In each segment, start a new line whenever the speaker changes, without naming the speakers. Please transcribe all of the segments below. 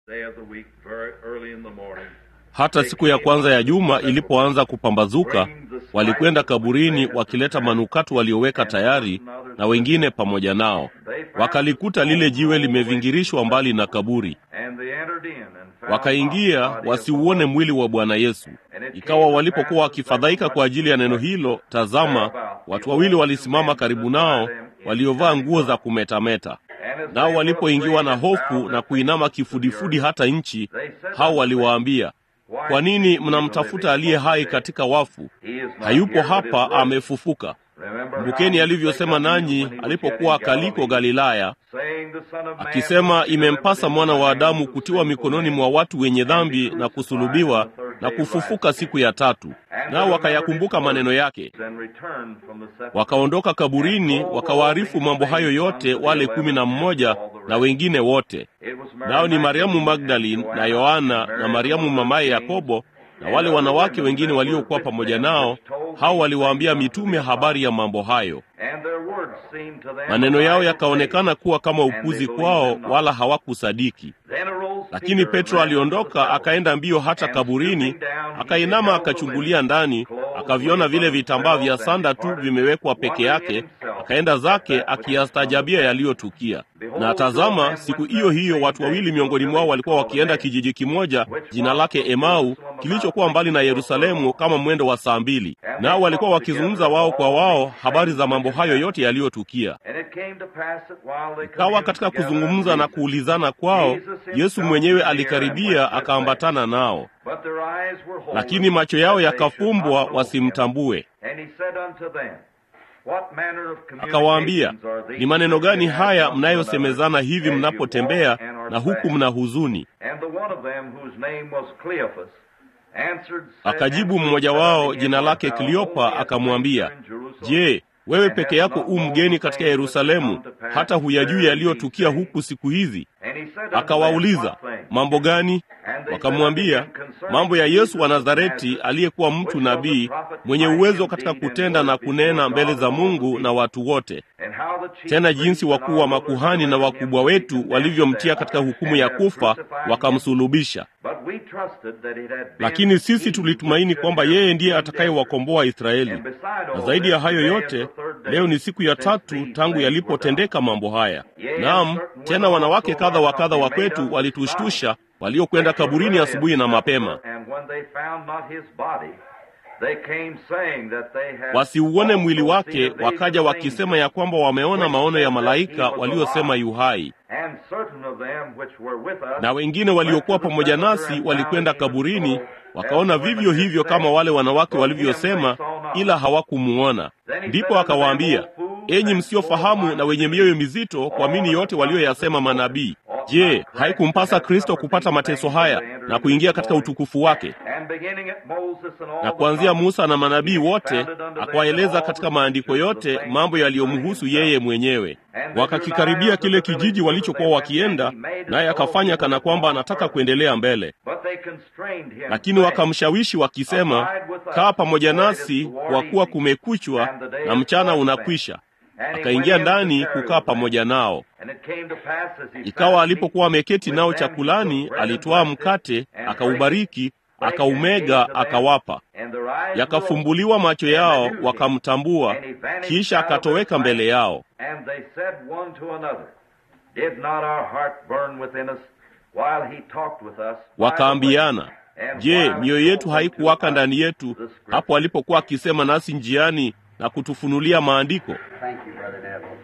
day of the week, very early in the morning.
Hata siku ya kwanza ya juma ilipoanza kupambazuka, walikwenda kaburini wakileta manukato walioweka tayari, na wengine pamoja nao. Wakalikuta lile jiwe limevingirishwa mbali na kaburi,
And they entered in and found
wakaingia
not the body of
wasiuone mwili wa Bwana Yesu. Ikawa walipokuwa wakifadhaika kwa ajili ya neno hilo, tazama, watu wawili walisimama karibu nao waliovaa nguo za kumetameta.
And as
Nao
they
walipoingiwa
were
na
afraid and
hofu
bowed
na
their
kuinama
faces to the
kifudifudi
earth,
hata nchi,
they said
hao
unto them,
waliwaambia,
Why
kwa nini
seek ye the
mnamtafuta
living
aliye
among the
hai
dead?
katika wafu?
He is not
Hayupo
here, but is
hapa,
risen.
amefufuka.
Remember
Kumbukeni
how he
alivyosema
spake unto you
nanyi
when he was
alipokuwa
yet in
akaliko
Galilee,
Galilaya,
saying, The Son of Man
akisema,
must be delivered
imempasa
into
mwana
the
wa
hands
Adamu
of
kutiwa
sinful
mikononi
men,
mwa watu wenye
and be
dhambi na
crucified,
kusulubiwa
and the third
na
day rise
kufufuka
again.
siku ya tatu.
And
Nao
they remembered his
wakayakumbuka maneno
words,
yake,
and returned from the sepulchre.
wakaondoka kaburini, wakawaarifu mambo hayo yote wale kumi na mmoja na wengine wote.
It was Mary
Nao ni Mariamu
Magdalene,
Magdalene
and
na
Joanna,
Yohana
and
na
Mary
Mariamu
the mother of
mamaye
James,
Yakobo na
and
wale
other
wanawake
women
wengine
that were
waliokuwa
with
pamoja
them,
nao.
which told
Hao
these
waliwaambia
things unto
mitume
the
habari ya
apostles.
mambo hayo.
And their words seemed to them
Maneno
a
yao
light of
yakaonekana
faith,
kuwa kama
and they
upuzi
believed
kwao,
them not.
wala hawakusadiki.
Then arose
Lakini
Peter and
Petro
ran into the
aliondoka
sepulchre,
akaenda mbio hata
and
kaburini,
stooping down, he
akainama
beheld the
akachungulia
linen
ndani,
clothes
akaviona
laid
vile
by
vitambaa vya
themselves, and
sanda tu
departed,
vimewekwa peke
wondering in
yake,
himself
akaenda
at
zake
that which had come to
akiyastaajabia
pass.
yaliyotukia. Na
Behold, two of
tazama,
them
siku
went
hiyo
that
hiyo
same
watu
day
wawili
to a
miongoni mwao
village
walikuwa
called
wakienda
Emmaus,
kijiji kimoja
which
jina
was
lake
from
Emau,
Jerusalem about
kilichokuwa mbali na
sixty or
Yerusalemu
furlongs.
kama mwendo wa saa mbili.
And
Nao
they
walikuwa
talked together
wakizungumza
of
wao kwa
all
wao
these
habari
things
za
which
mambo
had
hayo
happened.
yote yaliyotukia.
And it came to pass that while they
Ikawa
communed
katika
together and
kuzungumza na
reasoned,
kuulizana kwao,
Jesus
Yesu
himself
mwenyewe
drew near and went
alikaribia
with them.
akaambatana nao,
But their eyes were holden,
lakini macho yao
that they should not
yakafumbwa
know him.
wasimtambue.
And he said unto them, What manner of
Akawaambia,
communications are
ni
these
maneno
which you
gani
have
haya
one to another
mnayosemezana hivi
as you walk
mnapotembea
and are
na huku
sad?
mna huzuni?
And the one of them, whose name was Cleophas, answered, said,
Akajibu
answered,
mmoja
said
wao
unto him,
jina
Art
lake
thou
Kleopa
only a
akamwambia,
stranger in Jerusalem,
Je, wewe
and
peke
hast
yako
not
u
known
mgeni
the
katika
things which have
Yerusalemu,
come to pass
hata huyajui
there in these
yaliyotukia
days?
huku siku hizi?
And he said unto them,
Akawauliza,
What things?
mambo gani?
And they said unto
Wakamwambia,
him, Concerning
mambo ya
Jesus
Yesu wa
of
Nazareti
Nazareth,
aliyekuwa
which
mtu
was a
nabii
prophet,
mwenye
mighty
uwezo
in
katika
deed and
kutenda na
word before
kunena mbele
God
za
and all the
Mungu na
people.
watu wote,
And how the chief
tena
priests
jinsi
and
wakuu
our
wa
rulers
makuhani na
delivered him
wakubwa
to be
wetu
condemned to
walivyomtia
death,
katika hukumu
and
ya
have
kufa,
crucified him.
wakamsulubisha.
But we trusted that it had been
Lakini sisi
he which
tulitumaini
should
kwamba
have
yeye ndiye
redeemed Israel.
atakayewakomboa Israeli.
And beside
Na
all
zaidi ya
this,
hayo
today is
yote,
the third day
leo ni siku ya
since
tatu
these
tangu
things were done.
yalipotendeka mambo haya.
Yea,
Naam,
and certain
tena
women
wanawake
also
kadha
of
wa
our
kadha wa
company made
kwetu
us vows.
walitushtusha,
They
waliokwenda
came
kaburini
early
asubuhi
at
na
the
mapema,
sepulchre, and when they found not his body, they came saying that they had
wasiuone mwili
also seen
wake,
a vision
wakaja
of
wakisema
angels,
ya kwamba wameona
which
maono ya
said that he
malaika
was
waliosema
alive.
yu hai.
And certain of them which were with us
Na wengine
went to
waliokuwa
the
pamoja
sepulchre
nasi
and
walikwenda
found even
kaburini,
so,
wakaona
as the
vivyo
women
hivyo
had
kama
said,
wale wanawake
but him they
walivyosema,
saw not.
ila hawakumuona.
Then he
Ndipo
said unto them,
akawaambia,
O fools,
enyi
and full of
msiofahamu na wenye mioyo mizito, kuamini yote walioyasema manabii. Je, haikumpasa Kristo kupata mateso haya na kuingia katika utukufu wake?
And beginning at Moses and all
Na
the
kuanzia
prophets,
Musa na manabii
he
wote
expounded unto them
akawaeleza
all
katika
the
maandiko
scriptures the
yote
things
mambo yaliyomhusu
concerning
yeye
himself.
mwenyewe.
And they drew
Wakakikaribia
nigh unto
kile
the village
kijiji
whither
walichokuwa
they went, and
wakienda,
he made as
naye
though he
akafanya kana
would
kwamba
walk
anataka
further.
kuendelea mbele.
But they constrained him,
Lakini
saying,
wakamshawishi wakisema,
Abide with us,
kaa pamoja
for it is
nasi,
toward
kwa kuwa
evening,
kumekuchwa
and the day
na
is
mchana
far spent.
unakwisha.
And he went
Akaingia
in to
ndani
tarry
kukaa
with them.
pamoja nao.
And it came to pass as he sat
Ikawa
at meat
alipokuwa ameketi
with
nao
them, he
chakulani,
took bread and
alitwaa
blessed it,
mkate,
and brake it,
akaubariki,
brake and gave
akaumega,
to them,
akawapa.
and their eyes were opened,
Yakafumbuliwa macho
and
yao,
they knew him.
wakamtambua,
And he vanished
kisha
out of their
akatoweka mbele
sight.
yao.
And they said one to another, Did not our heart burn within us while he talked with us? by the way,
Wakaambiana,
and
je,
while he
mioyo yetu
spoke unto
haikuwaka
us
ndani yetu
the Scripture?
hapo alipokuwa akisema nasi njiani na kutufunulia maandiko?
Thank you, Brother Neville.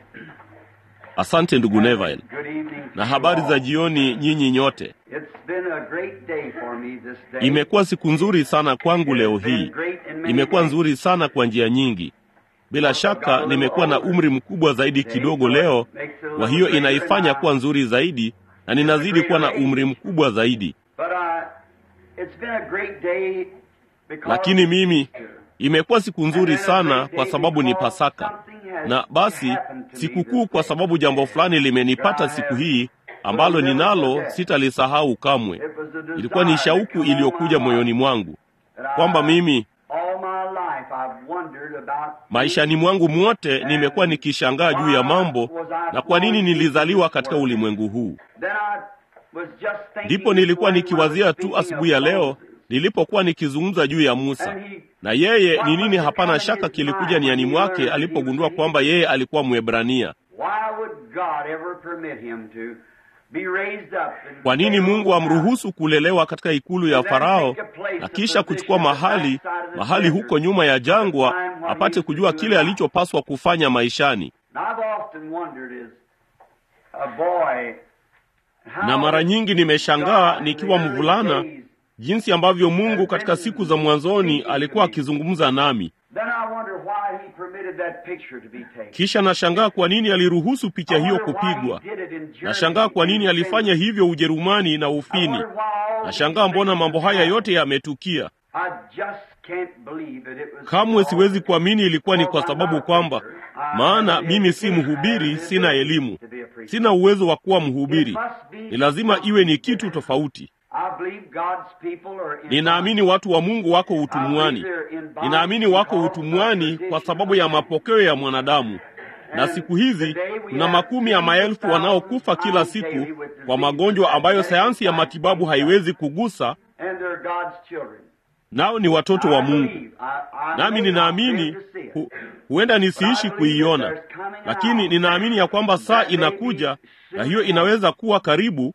Asante ndugu Neville.
Good evening to
Na
you
habari za
all.
jioni nyinyi nyote.
It's been a great day for me this day.
Imekuwa siku nzuri sana kwangu leo
It's been
hii.
great in many
Imekuwa
ways.
nzuri sana kwa njia nyingi. Bila shaka nimekuwa na umri mkubwa zaidi kidogo leo, kwa hiyo inaifanya kuwa nzuri zaidi, na ninazidi kuwa na umri mkubwa zaidi.
But, uh, it's been a great day because
Lakini mimi imekuwa siku nzuri sana kwa sababu ni Pasaka, na basi sikukuu kwa sababu jambo fulani limenipata siku hii ambalo ninalo sitalisahau kamwe.
It was a desire
Ilikuwa ni shauku
that come on
iliyokuja
my
moyoni
heart.
mwangu
That I-
kwamba mimi
all my life I've wondered about
maishani mwangu mwote nimekuwa nikishangaa juu ya mambo na kwa nini nilizaliwa katika ulimwengu huu.
Then I
Ndipo nilikuwa nikiwazia tu asubuhi ya leo nilipokuwa nikizungumza juu ya Musa, na yeye ni nini, hapana shaka kilikuja niani mwake alipogundua kwamba yeye alikuwa Mwebrania. Kwa nini Mungu amruhusu kulelewa katika ikulu ya Farao na kisha kuchukua mahali mahali huko nyuma ya jangwa apate kujua kile alichopaswa kufanya maishani? Na mara nyingi nimeshangaa nikiwa mvulana jinsi ambavyo Mungu katika siku za mwanzoni alikuwa akizungumza nami. Kisha nashangaa kwa nini aliruhusu picha hiyo kupigwa. Nashangaa kwa nini alifanya hivyo Ujerumani na Ufini. Nashangaa mbona mambo haya yote yametukia. Kamwe siwezi kuamini ilikuwa ni kwa sababu kwamba, maana mimi si mhubiri, sina elimu, sina uwezo wa kuwa mhubiri. Ni lazima iwe ni kitu tofauti. Ninaamini watu wa Mungu wako utumwani. Ninaamini wako utumwani kwa sababu ya mapokeo ya mwanadamu, na siku hizi kuna makumi ya maelfu wanaokufa kila siku kwa magonjwa ambayo sayansi ya matibabu haiwezi kugusa, nao ni watoto wa Mungu. Nami ninaamini hu, huenda nisiishi kuiona, lakini ninaamini ya kwamba saa inakuja na hiyo inaweza kuwa karibu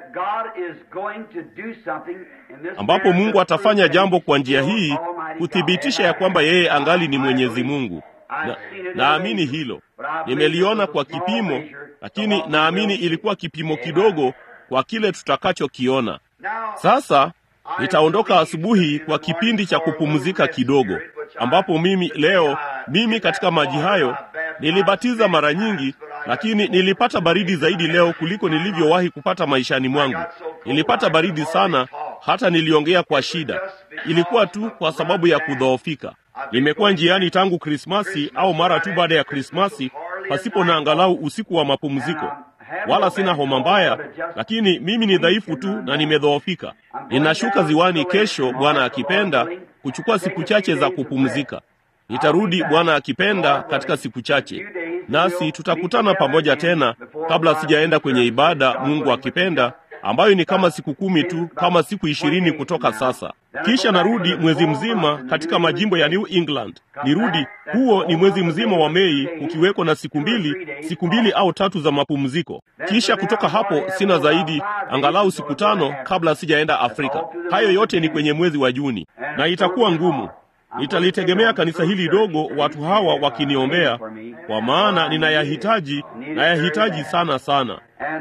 ambapo Mungu atafanya jambo kwa njia hii kuthibitisha ya kwamba yeye angali ni Mwenyezi Mungu. Na, naamini hilo. Nimeliona kwa kipimo, lakini naamini ilikuwa kipimo kidogo kwa kile tutakachokiona. Sasa nitaondoka asubuhi kwa kipindi cha kupumzika kidogo, ambapo mimi leo, mimi katika maji hayo nilibatiza mara nyingi, lakini nilipata baridi zaidi leo kuliko nilivyowahi kupata maishani mwangu. Nilipata baridi sana, hata niliongea kwa shida. Ilikuwa tu kwa sababu ya kudhoofika. Nimekuwa njiani tangu Krismasi au mara tu baada ya Krismasi, pasipo na angalau usiku wa mapumziko. Wala sina homa mbaya, lakini mimi ni dhaifu tu na nimedhoofika. Ninashuka ziwani kesho, Bwana akipenda, kuchukua siku chache za kupumzika. Nitarudi Bwana akipenda katika siku chache, nasi tutakutana pamoja tena kabla sijaenda kwenye ibada, Mungu akipenda, ambayo ni kama siku kumi tu, kama siku ishirini kutoka sasa. Kisha narudi mwezi mzima katika majimbo ya New England. Nirudi, huo ni mwezi mzima wa Mei, ukiwekwa na siku mbili, siku mbili au tatu za mapumziko. Kisha kutoka hapo sina zaidi, angalau siku tano kabla sijaenda Afrika. Hayo yote ni kwenye mwezi wa Juni, na itakuwa ngumu. Nitalitegemea kanisa hili dogo, watu hawa wakiniombea, kwa maana ninayahitaji, nayahitaji sana sana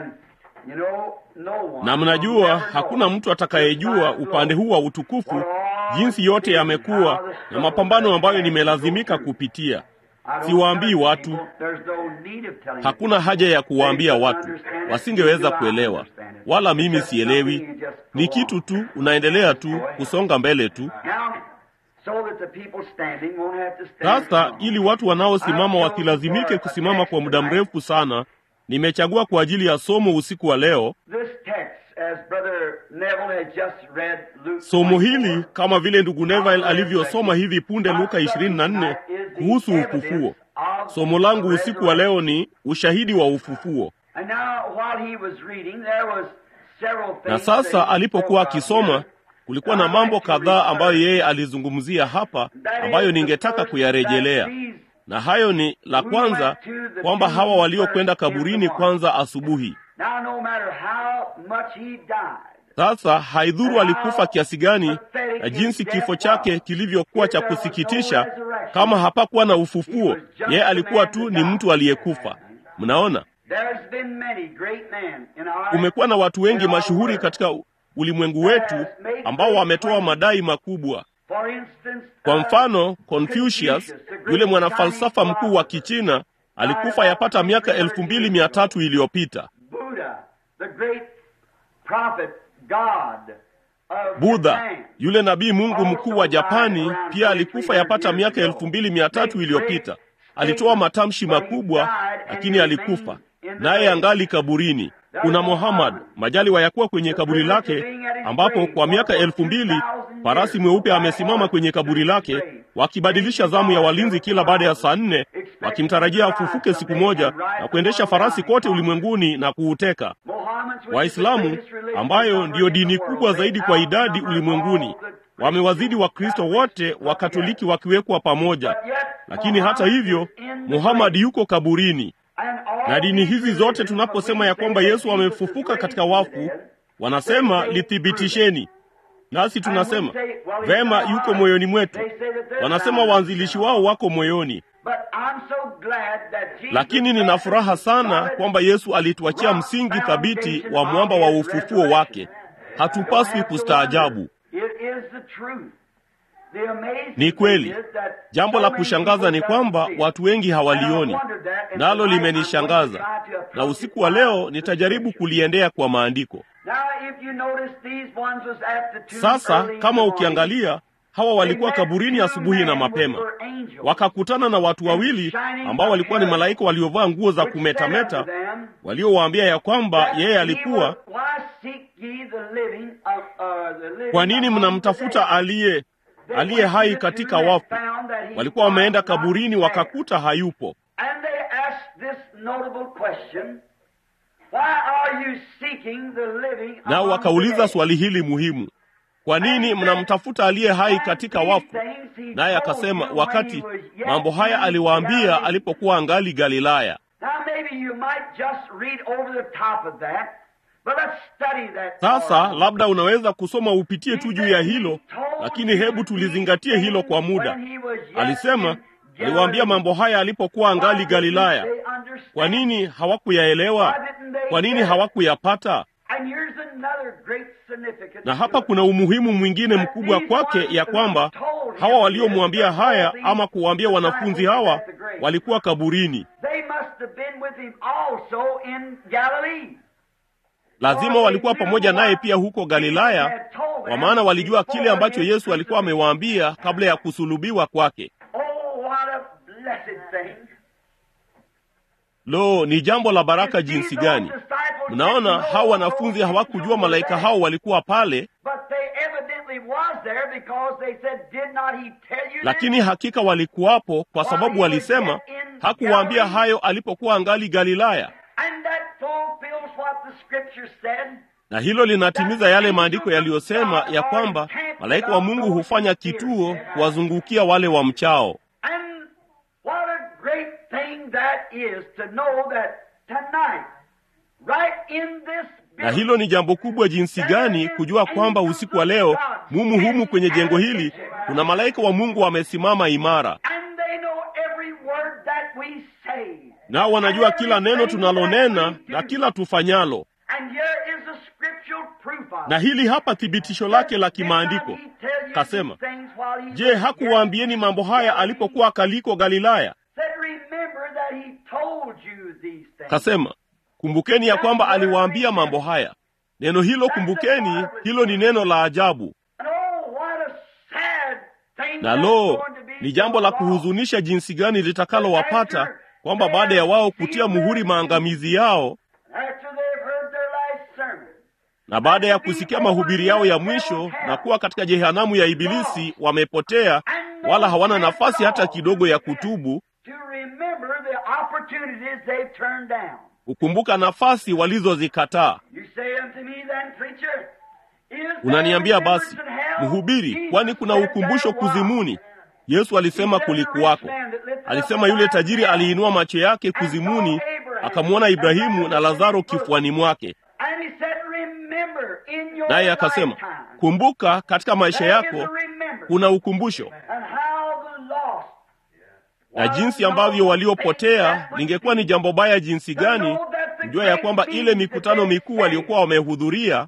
na mnajua hakuna mtu atakayejua upande huu wa utukufu jinsi yote yamekuwa na mapambano ambayo nimelazimika kupitia. Siwaambii watu, hakuna haja ya kuwaambia watu, wasingeweza kuelewa, wala mimi sielewi. Ni kitu tu, unaendelea tu kusonga mbele tu. Sasa ili watu wanaosimama wasilazimike kusimama kwa muda mrefu sana nimechagua kwa ajili ya somo usiku wa leo somo hili kama vile ndugu Neville alivyosoma hivi punde Luka 24 kuhusu ufufuo. Somo langu usiku wa leo ni ushahidi wa ufufuo. Na sasa alipokuwa akisoma, kulikuwa na mambo kadhaa ambayo yeye alizungumzia hapa ambayo ningetaka kuyarejelea na hayo ni la kwanza, kwamba hawa waliokwenda kaburini kwanza asubuhi. Sasa haidhuru alikufa kiasi gani na jinsi kifo chake kilivyokuwa cha kusikitisha, kama hapakuwa na ufufuo, yeye alikuwa tu ni mtu aliyekufa. Mnaona, kumekuwa na watu wengi mashuhuri katika ulimwengu wetu ambao wametoa madai makubwa. Kwa mfano, Confucius, yule mwanafalsafa mkuu wa Kichina, alikufa yapata miaka elfu mbili mia tatu iliyopita. Budha, yule nabii Mungu mkuu wa Japani, pia alikufa yapata miaka elfu mbili mia tatu iliyopita. Alitoa matamshi makubwa, lakini alikufa, naye angali kaburini. Kuna Muhammad, majaliwa ya kuwa kwenye kaburi lake, ambapo kwa miaka elfu mbili farasi mweupe amesimama kwenye kaburi lake, wakibadilisha zamu ya walinzi kila baada ya saa nne, wakimtarajia afufuke siku moja na kuendesha farasi kote ulimwenguni na kuuteka. Waislamu ambayo ndiyo dini kubwa zaidi kwa idadi ulimwenguni wamewazidi Wakristo wote wa Katoliki wakiwekwa pamoja, lakini hata hivyo Muhammad yuko kaburini. Na dini hizi zote tunaposema ya kwamba Yesu amefufuka katika wafu, wanasema lithibitisheni, nasi tunasema vema, yuko moyoni mwetu. Wanasema waanzilishi wao wako moyoni, lakini nina furaha sana kwamba Yesu alituachia msingi thabiti wa mwamba wa ufufuo wake. Hatupaswi kustaajabu. Ni kweli. Jambo la kushangaza ni kwamba watu wengi hawalioni, nalo limenishangaza, na usiku wa leo nitajaribu kuliendea kwa maandiko. Sasa kama ukiangalia, hawa walikuwa kaburini asubuhi na mapema, wakakutana na watu wawili ambao walikuwa ni malaika waliovaa nguo za kumetameta, waliowaambia ya kwamba yeye alikuwa. Kwa nini mnamtafuta aliye aliye hai katika wafu? Walikuwa wameenda kaburini wakakuta hayupo. Nao wakauliza swali hili muhimu, kwa nini mnamtafuta aliye hai katika wafu? Naye akasema, wakati mambo haya aliwaambia alipokuwa angali Galilaya. Sasa labda unaweza kusoma upitie tu juu ya hilo, lakini hebu tulizingatie hilo kwa muda. Alisema aliwaambia mambo haya alipokuwa angali Galilaya. Kwa nini hawakuyaelewa? Kwa nini hawakuyapata? Na hapa kuna umuhimu mwingine mkubwa kwake, ya kwamba hawa waliomwambia haya ama kuwaambia wanafunzi hawa walikuwa kaburini. Lazima walikuwa pamoja naye pia huko Galilaya, kwa maana walijua kile ambacho Yesu alikuwa amewaambia kabla ya kusulubiwa kwake. Lo, ni jambo la baraka jinsi gani! Mnaona, hao wanafunzi hawakujua malaika hao walikuwa pale, lakini hakika walikuwapo, kwa sababu walisema, hakuwaambia hayo alipokuwa angali Galilaya. Na hilo linatimiza yale maandiko yaliyosema ya kwamba malaika wa Mungu hufanya kituo kuwazungukia wale wa mchao. Na hilo ni jambo kubwa jinsi gani kujua kwamba usiku wa leo mumu humu kwenye jengo hili kuna malaika wa Mungu wamesimama imara, nao wanajua kila neno tunalonena na kila tufanyalo. Na hili hapa thibitisho lake la kimaandiko. Kasema, je, hakuwaambieni mambo haya alipokuwa akaliko Galilaya? Kasema, kumbukeni ya kwamba aliwaambia mambo haya. Neno hilo kumbukeni, hilo ni neno la ajabu. Na lo, ni jambo la kuhuzunisha jinsi gani litakalowapata kwamba baada ya wao kutia muhuri maangamizi yao na baada ya kusikia mahubiri yao ya mwisho na kuwa katika jehanamu ya Ibilisi, wamepotea wala hawana nafasi hata kidogo ya kutubu, kukumbuka nafasi walizozikataa. Unaniambia basi, mhubiri, kwani kuna ukumbusho kuzimuni? Yesu alisema kulikuwako. Alisema yule tajiri aliinua macho yake kuzimuni, akamwona Ibrahimu na Lazaro kifuani mwake naye akasema, kumbuka, katika maisha yako kuna ukumbusho. Na jinsi ambavyo waliopotea, lingekuwa ni jambo baya jinsi gani kujua ya kwamba ile mikutano mikuu waliokuwa wamehudhuria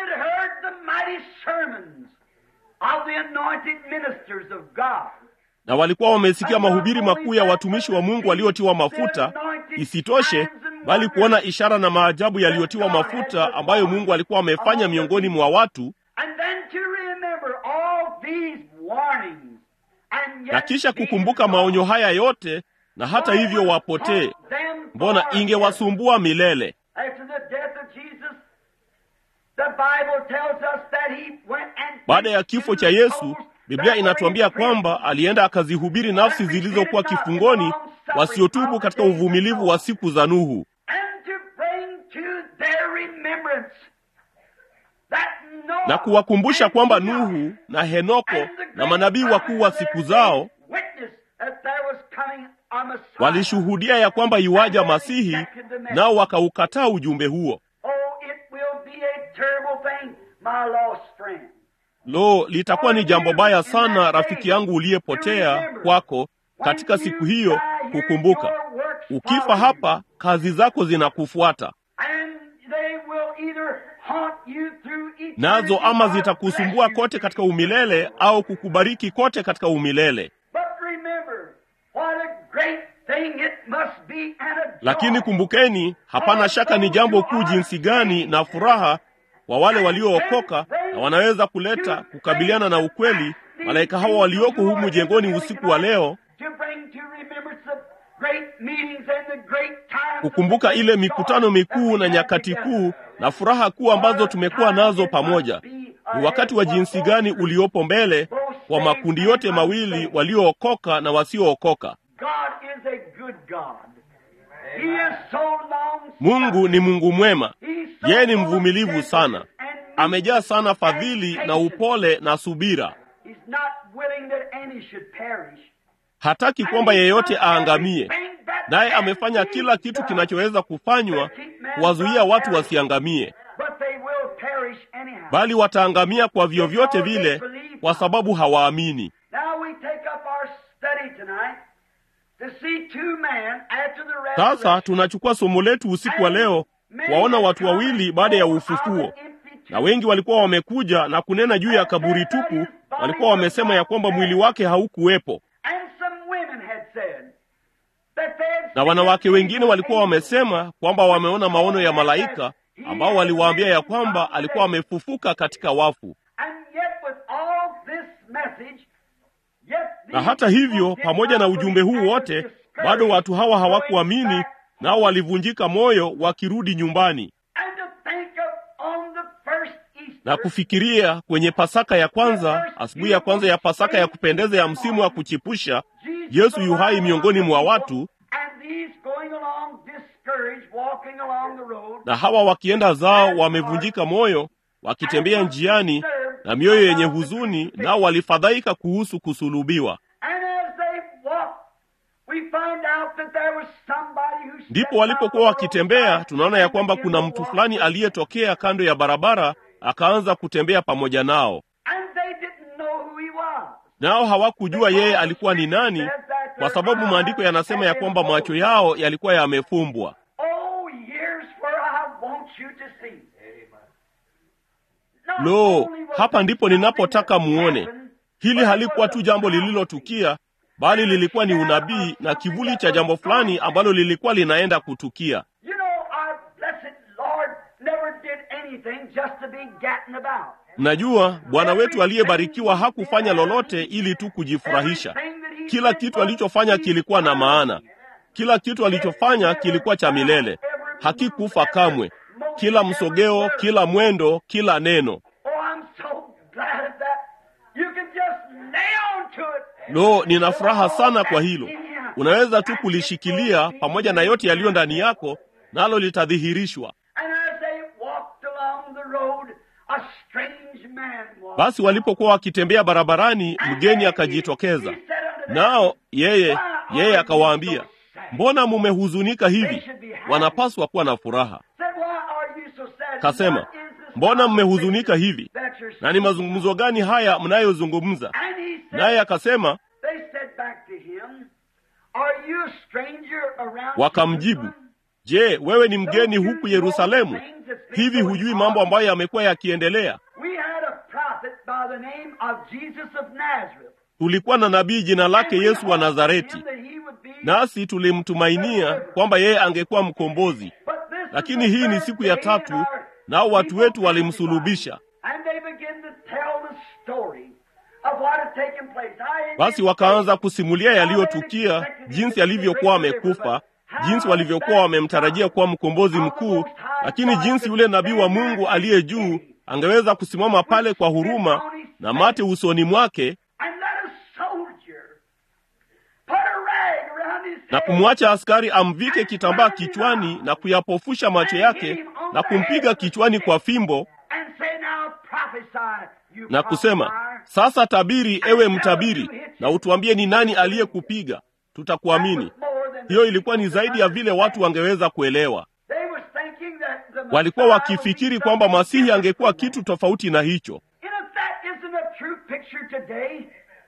na walikuwa wamesikia mahubiri makuu ya watumishi wa Mungu waliotiwa mafuta. Isitoshe, bali kuona ishara na maajabu yaliyotiwa mafuta ambayo Mungu alikuwa amefanya miongoni mwa watu, na kisha kukumbuka maonyo haya yote, na hata hivyo wapotee. Mbona ingewasumbua milele? Baada ya kifo cha Yesu, Biblia inatuambia kwamba alienda akazihubiri nafsi zilizokuwa kifungoni wasiotubu katika uvumilivu wa siku za Nuhu,
remembrance that Noah
na kuwakumbusha kwamba
and Enoch
Nuhu na Henoko
and the
na
great
manabii wakuu wa
prophets of
siku
their day
zao
witnessed that there was coming a Messiah.
walishuhudia ya kwamba iwaja Masihi, nao wakaukataa ujumbe huo.
Oh, it will be a terrible thing, my lost friend.
Lo, litakuwa ni jambo baya sana, rafiki yangu uliyepotea kwako katika siku hiyo, kukumbuka ukifa hapa, kazi zako zinakufuata
And they will either haunt you through eternity
nazo, ama
or
zitakusumbua
bless you.
kote katika umilele au kukubariki kote katika umilele.
But remember, what a great thing it must be and a
Lakini
joy.
kumbukeni, hapana shaka ni jambo kuu jinsi gani na furaha kwa wale waliookoka na wanaweza kuleta kukabiliana na ukweli malaika hawa walioko humu jengoni usiku wa leo,
To bring to remembrance the great meetings and the great times
kukumbuka ile mikutano mikuu na nyakati kuu na furaha kuu ambazo tumekuwa nazo pamoja. Ni wakati wa jinsi gani uliopo mbele kwa makundi yote mawili, waliookoka na wasiookoka.
God is a good God. He is so long
Mungu ni Mungu mwema,
He's so
yeye ni
full of
mvumilivu sana,
gentleness and meekness
amejaa sana
and
fadhili na
patience.
upole na subira.
He's not willing that any should perish.
Hataki kwamba yeyote aangamie, naye amefanya kila kitu kinachoweza kufanywa kuwazuia watu wasiangamie,
But they will perish anyhow.
bali wataangamia kwa vyovyote vile, kwa sababu hawaamini.
Now we take up our study tonight to see two men after the
Sasa
resurrection.
tunachukua somo letu usiku wa leo, waona watu wawili baada ya ufufuo, na wengi walikuwa wamekuja na kunena juu ya kaburi tupu. Walikuwa wamesema ya kwamba mwili wake haukuwepo,
And some women had said that they had
na wanawake wengine walikuwa wamesema kwamba wameona maono ya malaika ambao waliwaambia ya kwamba alikuwa amefufuka katika wafu.
And yet with all this message, yet
Na
these
hata hivyo,
people did
pamoja
not
na ujumbe
believe
huu
and
wote,
were
bado watu hawa
discouraged,
hawakuamini,
going back
nao walivunjika moyo wakirudi nyumbani
And to think of on the first Easter,
na kufikiria kwenye Pasaka ya kwanza, asubuhi ya kwanza ya Pasaka ya kupendeza ya msimu wa kuchipusha, Yesu yu hai miongoni mwa watu,
and these going along discouraged, walking along the road,
na hawa wakienda zao wamevunjika moyo, wakitembea njiani na mioyo yenye huzuni, nao walifadhaika kuhusu kusulubiwa.
and as they walked, we find out that there was somebody who
Ndipo
stepped
walipokuwa
out of the
wakitembea,
road
tunaona ya
and
kwamba
began
kuna
to
mtu
walk
fulani
with them.
aliyetokea kando ya barabara, akaanza kutembea pamoja nao,
And they didn't know who he was.
nao hawakujua yeye alikuwa ni nani, kwa sababu maandiko yanasema ya kwamba macho yao yalikuwa yamefumbwa.
Oh, here's where I want you to see. Not
Lo,
only was
hapa
it
ndipo
something
ninapotaka
that
muone.
happened,
Hili
but it
halikuwa
was
tu
a
jambo
prophecy.
lililotukia, bali lilikuwa ni unabii na kivuli cha jambo fulani ambalo lilikuwa linaenda kutukia.
You know, our blessed Lord never did anything just to be gatting about.
Mnajua, Bwana wetu aliyebarikiwa hakufanya lolote ili tu kujifurahisha.
Everything that he
Kila
did
kitu
was
alichofanya kilikuwa na maana. Kila kitu alichofanya kilikuwa cha milele, hakikufa kamwe. Kila msogeo, kila mwendo, kila neno.
Oh, I'm so glad of that. You can just nail to it.
Lo, nina furaha sana kwa hilo. Unaweza tu kulishikilia pamoja na yote yaliyo ndani yako, nalo litadhihirishwa.
And as they walked along the road, a strange man walked.
Basi walipokuwa wakitembea barabarani, mgeni akajitokeza, nao yeye yeye akawaambia, mbona mumehuzunika hivi? Wanapaswa kuwa na furaha.
Said, "Why are you so sad?
Kasema,
What is this
mbona mmehuzunika hivi?
that you're
Na ni mazungumzo gani haya mnayozungumza?
And he said,
Naye akasema,
they said back to him, Are you a stranger around
wakamjibu,
Jerusalem?
je, wewe ni mgeni huku Yerusalemu? Hivi hujui mambo ambayo yamekuwa yakiendelea?
We had a prophet by the name of Jesus of Nazareth.
Tulikuwa na nabii jina lake
And we
Yesu wa
hoped
Nazareti,
him that he would be-
nasi tulimtumainia kwamba yeye angekuwa mkombozi.
But this is
Lakini
the
hii ni
third
siku ya
day
tatu,
and our
nao watu
people
wetu walimsulubisha.
crucified. And they began to tell the story of what had taken place. I-
Basi wakaanza kusimulia yaliyotukia, jinsi alivyokuwa amekufa, jinsi walivyokuwa wamemtarajia kuwa mkombozi mkuu, lakini jinsi yule nabii wa Mungu aliye juu angeweza kusimama pale kwa huruma na mate usoni mwake
And let a soldier put a rag around his
na
head
kumwacha askari amvike kitambaa kichwani na kuyapofusha macho
and
yake
hit him
na kumpiga kichwani kwa fimbo
and say, "Now prophesy, you
na kusema,
prophesier."
sasa tabiri, ewe mtabiri, na utuambie ni nani aliyekupiga, tutakuamini. Hiyo ilikuwa ni zaidi ya vile watu wangeweza kuelewa.
They was thinking that the
Walikuwa
Messiah
wakifikiri
would be
kwamba
something
Masihi
different
angekuwa
from that.
kitu tofauti na hicho.
And if that isn't a true picture today,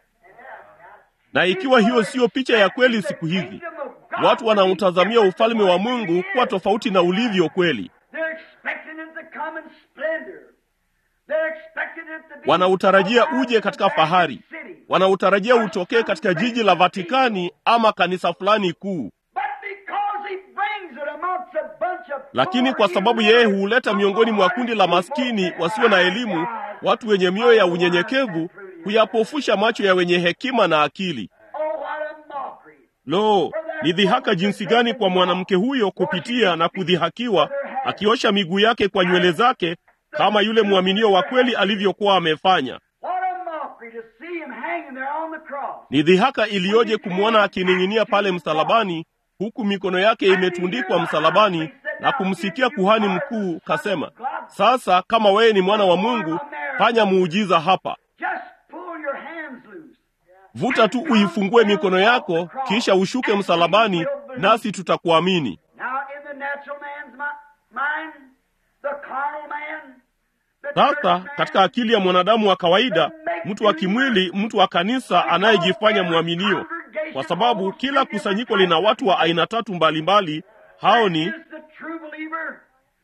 Na ikiwa hiyo siyo picha ya kweli siku hizi, watu wanautazamia ufalme wa Mungu kuwa tofauti na ulivyo kweli.
They're expecting it to come in splendor. They're expecting it to be
Wanautarajia uje katika fahari,
City.
wanautarajia utokee katika jiji la Vatikani ama kanisa fulani kuu.
But because he brings it amongst a bunch of
Lakini kwa sababu yeye huuleta miongoni mwa kundi la maskini wasio na elimu, watu wenye mioyo ya unyenyekevu, huyapofusha macho ya wenye hekima na akili.
Oh, what a mockery.
Lo, ni dhihaka jinsi gani kwa mwanamke huyo kupitia na kudhihakiwa, akiosha miguu yake kwa nywele zake, kama yule mwaminio wa kweli alivyokuwa amefanya.
What a mockery to see him hanging there on the cross.
Ni dhihaka iliyoje kumwona akining'inia pale msalabani, huku mikono yake imetundikwa msalabani, na kumsikia kuhani mkuu kasema, sasa kama wewe ni mwana wa Mungu, fanya muujiza hapa.
Just pull your hands loose.
Vuta tu uifungue mikono yako, kisha ushuke msalabani, nasi tutakuamini.
Now, in the natural man's mi- mind, the carnal man, the
Sasa
church man,
katika akili ya mwanadamu wa kawaida, mtu wa kimwili, mtu wa kanisa anayejifanya mwaminio, kwa sababu kila kusanyiko lina watu wa aina tatu mbalimbali. Hao ni
is the true believer,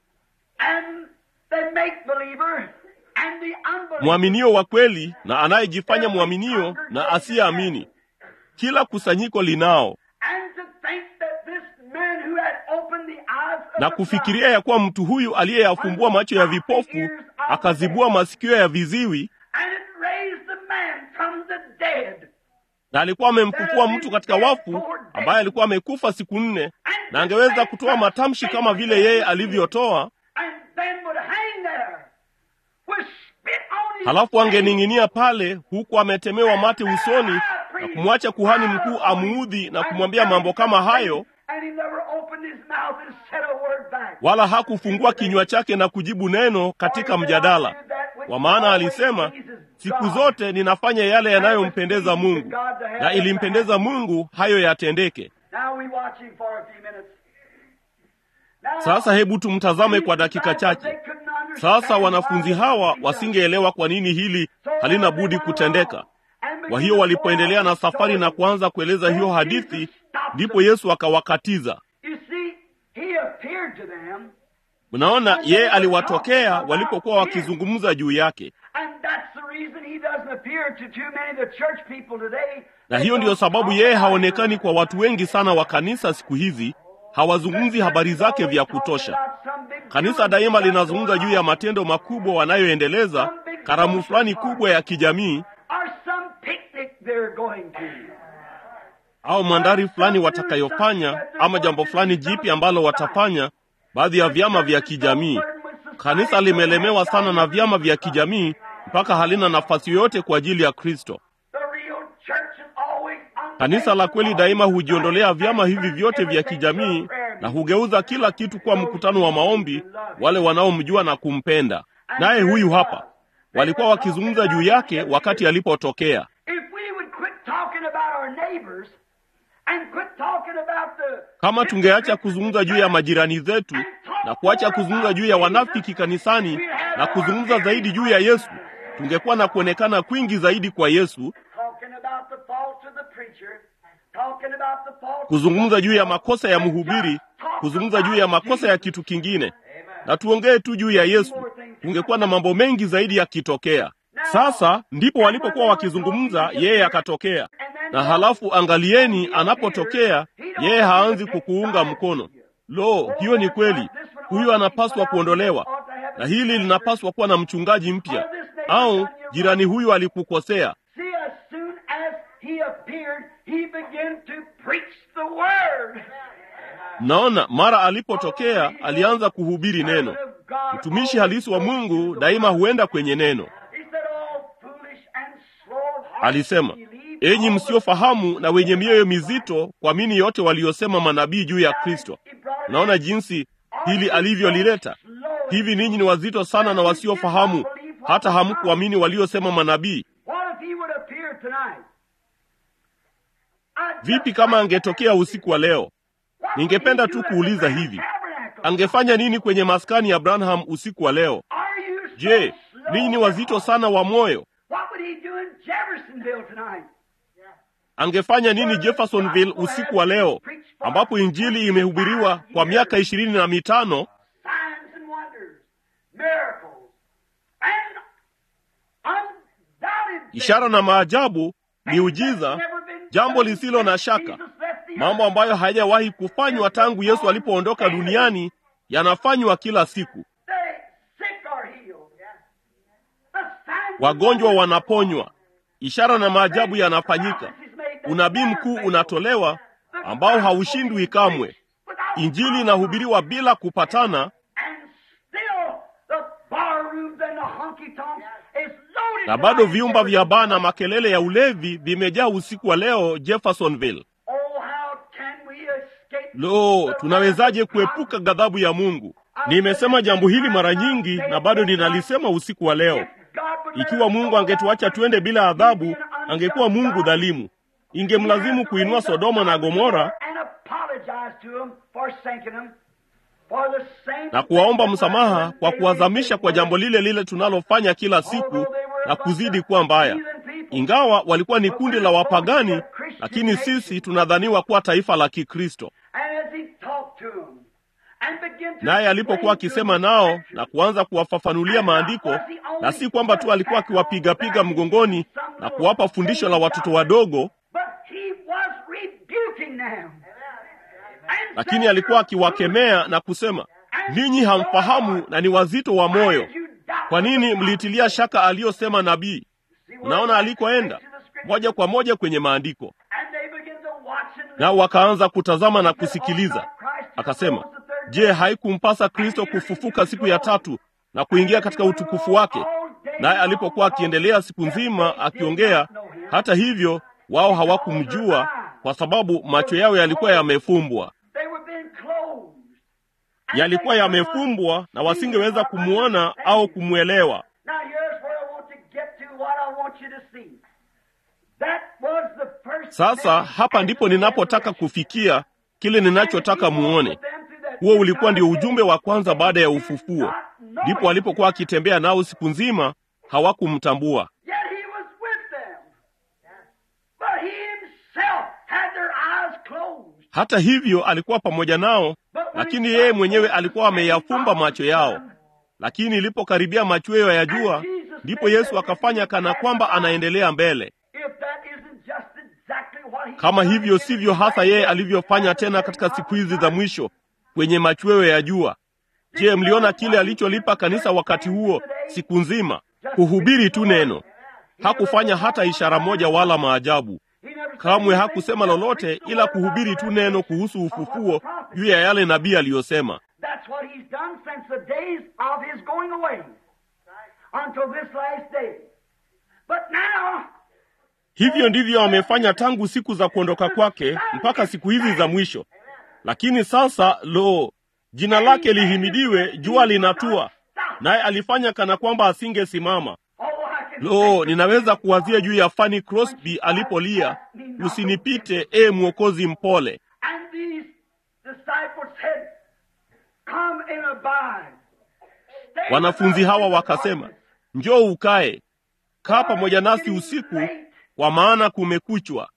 and the make believer, and the unbeliever.
mwaminio wa kweli na anayejifanya mwaminio na asiyeamini. Kila kusanyiko linao,
And to think that this man who had opened the eyes of
na
the
kufikiria
blind
ya kuwa mtu huyu aliyeyafumbua macho ya vipofu akazibua masikio ya viziwi
and it raised the man from the dead.
na alikuwa amemfufua mtu katika wafu ambaye alikuwa amekufa siku nne, na angeweza kutoa matamshi kama vile yeye alivyotoa,
And then would hang there with spit on his
halafu
face.
angening'inia pale huku ametemewa mate usoni na kumwacha kuhani mkuu amuudhi na kumwambia mambo kama hayo,
And he never opened his mouth and said a word back.
wala hakufungua kinywa chake na kujibu neno katika mjadala, kwa maana alisema, siku zote ninafanya yale yanayompendeza Mungu, na ilimpendeza Mungu hayo yatendeke.
Now we watch him for a few minutes. Now,
Sasa hebu tumtazame kwa dakika
they
chache.
couldn't understand
Sasa wanafunzi
why
hawa
he
wasingeelewa kwa nini hili halina budi kutendeka.
And
Kwa hiyo walipoendelea na safari na kuanza kueleza hiyo hadithi, ndipo Yesu akawakatiza.
You see, he appeared to them,
Mnaona, yeye aliwatokea walipokuwa wakizungumza juu yake,
and that's the reason he doesn't appear to too many of the church people today.
na hiyo ndiyo sababu yeye haonekani kwa watu wengi sana wa kanisa siku hizi. Hawazungumzi habari zake vya kutosha. Kanisa daima linazungumza juu ya matendo makubwa wanayoendeleza, karamu fulani kubwa ya kijamii
or some picnic they're going to.
au mandari fulani watakayofanya, ama jambo fulani jipi ambalo watafanya. Baadhi ya vyama vya kijamii, kanisa limelemewa sana na vyama vya kijamii mpaka halina nafasi yoyote kwa ajili ya Kristo.
The real church is always on
Kanisa la kweli daima hujiondolea vyama hivi vyote vya kijamii na hugeuza kila kitu kuwa mkutano wa maombi, wale wanaomjua na kumpenda. Naye huyu hapa, walikuwa wakizungumza juu yake wakati alipotokea.
If we would quit talking about our neighbors and quit talking about the
Kama tungeacha kuzungumza juu ya majirani zetu na kuacha kuzungumza juu ya wanafiki kanisani na kuzungumza zaidi juu ya Yesu, tungekuwa na kuonekana kwingi zaidi kwa Yesu,
talking about the faults of the preacher, talking about the faults
kuzungumza juu ya makosa ya mhubiri, kuzungumza juu ya makosa ya kitu kingine, na tuongee tu juu ya Yesu, tungekuwa na mambo mengi zaidi yakitokea. Sasa ndipo walipokuwa wakizungumza, yeye akatokea, na halafu angalieni, anapotokea yeye haanzi kukuunga mkono. Lo, hiyo ni kweli. Huyu anapaswa kuondolewa, na hili linapaswa kuwa na mchungaji mpya, au jirani huyu alikukosea.
See, as soon as he appeared, he began to preach the word.
Mnaona, mara alipotokea alianza kuhubiri neno. Mtumishi halisi wa Mungu daima huenda kwenye neno.
He said, "All foolish and slow of heart,
Alisema,
believe
enyi
all the
msiofahamu na wenye mioyo mizito, kuamini yote waliosema manabii juu ya Kristo. Unaona jinsi hili alivyolileta. hivi ninyi ni wazito sana na wasiofahamu hata hamkuamini waliosema manabii
What if he would appear tonight? I'd
vipi
just
kama
like
angetokea
to
usiku wa leo
What would
ningependa
he
tu
do at the
kuuliza
Grand
hivi
Tabernacle?
angefanya nini kwenye maskani ya branham usiku wa leo
Are you so
je
slow
ninyi ni
of
wazito
heart?
sana wa moyo
What would he do in Jeffersonville tonight?
angefanya nini jeffersonville usiku wa leo ambapo injili imehubiriwa kwa miaka ishirini na mitano
Signs and wonders, miracles, and undoubted
ishara na maajabu miujiza jambo lisilo na shaka mambo ambayo hayajawahi kufanywa tangu yesu alipoondoka duniani yanafanywa kila siku wagonjwa wanaponywa ishara na maajabu yanafanyika unabii mkuu unatolewa ambao haushindwi kamwe injili inahubiriwa bila kupatana na bado vyumba vya baa na makelele ya ulevi vimejaa usiku wa leo jeffersonville lo tunawezaje kuepuka ghadhabu ya mungu nimesema jambo hili mara nyingi na bado ninalisema usiku wa leo ikiwa mungu angetuacha twende bila adhabu angekuwa mungu dhalimu ingemlazimu kuinua sodoma na gomora na kuwaomba msamaha kwa kuwazamisha kwa jambo lile lile tunalofanya kila siku na kuzidi kuwa mbaya ingawa walikuwa ni kundi la wapagani lakini sisi tunadhaniwa kuwa taifa la kikristo naye alipokuwa akisema nao na kuanza kuwafafanulia maandiko na si kwamba tu alikuwa akiwapigapiga mgongoni na kuwapa fundisho la watoto wadogo lakini alikuwa akiwakemea na kusema ninyi hamfahamu na ni wazito wa moyo kwa nini mlitilia shaka aliyosema nabii unaona alikoenda moja kwa moja kwenye maandiko nao wakaanza kutazama na kusikiliza akasema je haikumpasa kristo kufufuka siku ya tatu na kuingia katika utukufu wake naye alipokuwa akiendelea siku nzima akiongea hata hivyo wao hawakumjua kwa sababu macho yao yalikuwa yamefumbwa yalikuwa yamefumbwa na wasingeweza kumwona au kumwelewa sasa hapa ndipo ninapotaka kufikia kile ninachotaka muone huo ulikuwa ndio ujumbe wa kwanza baada ya ufufuo ndipo alipokuwa akitembea nao siku nzima hawakumtambua hata hivyo alikuwa pamoja nao lakini yeye mwenyewe alikuwa ameyafumba macho yao lakini ilipokaribia machweo ya jua ndipo yesu akafanya kana kwamba anaendelea mbele kama hivyo sivyo hasa yeye alivyofanya tena katika siku hizi za mwisho kwenye machweo ya jua je mliona kile alicholipa kanisa wakati huo siku nzima kuhubiri tu neno hakufanya hata ishara moja wala maajabu kamwe hakusema lolote ila kuhubiri tu neno kuhusu ufufuo juu ya yale nabii aliyosema hivyo ndivyo amefanya tangu siku za kuondoka kwake mpaka siku hizi za mwisho lakini sasa lo jina lake lihimidiwe jua linatua naye alifanya kana kwamba asingesimama lo ninaweza kuwazia juu ya fani crosby alipolia usinipite e mwokozi mpole wanafunzi hawa wakasema njoo ukae kaa pamoja nasi usiku kwa maana kumekuchwa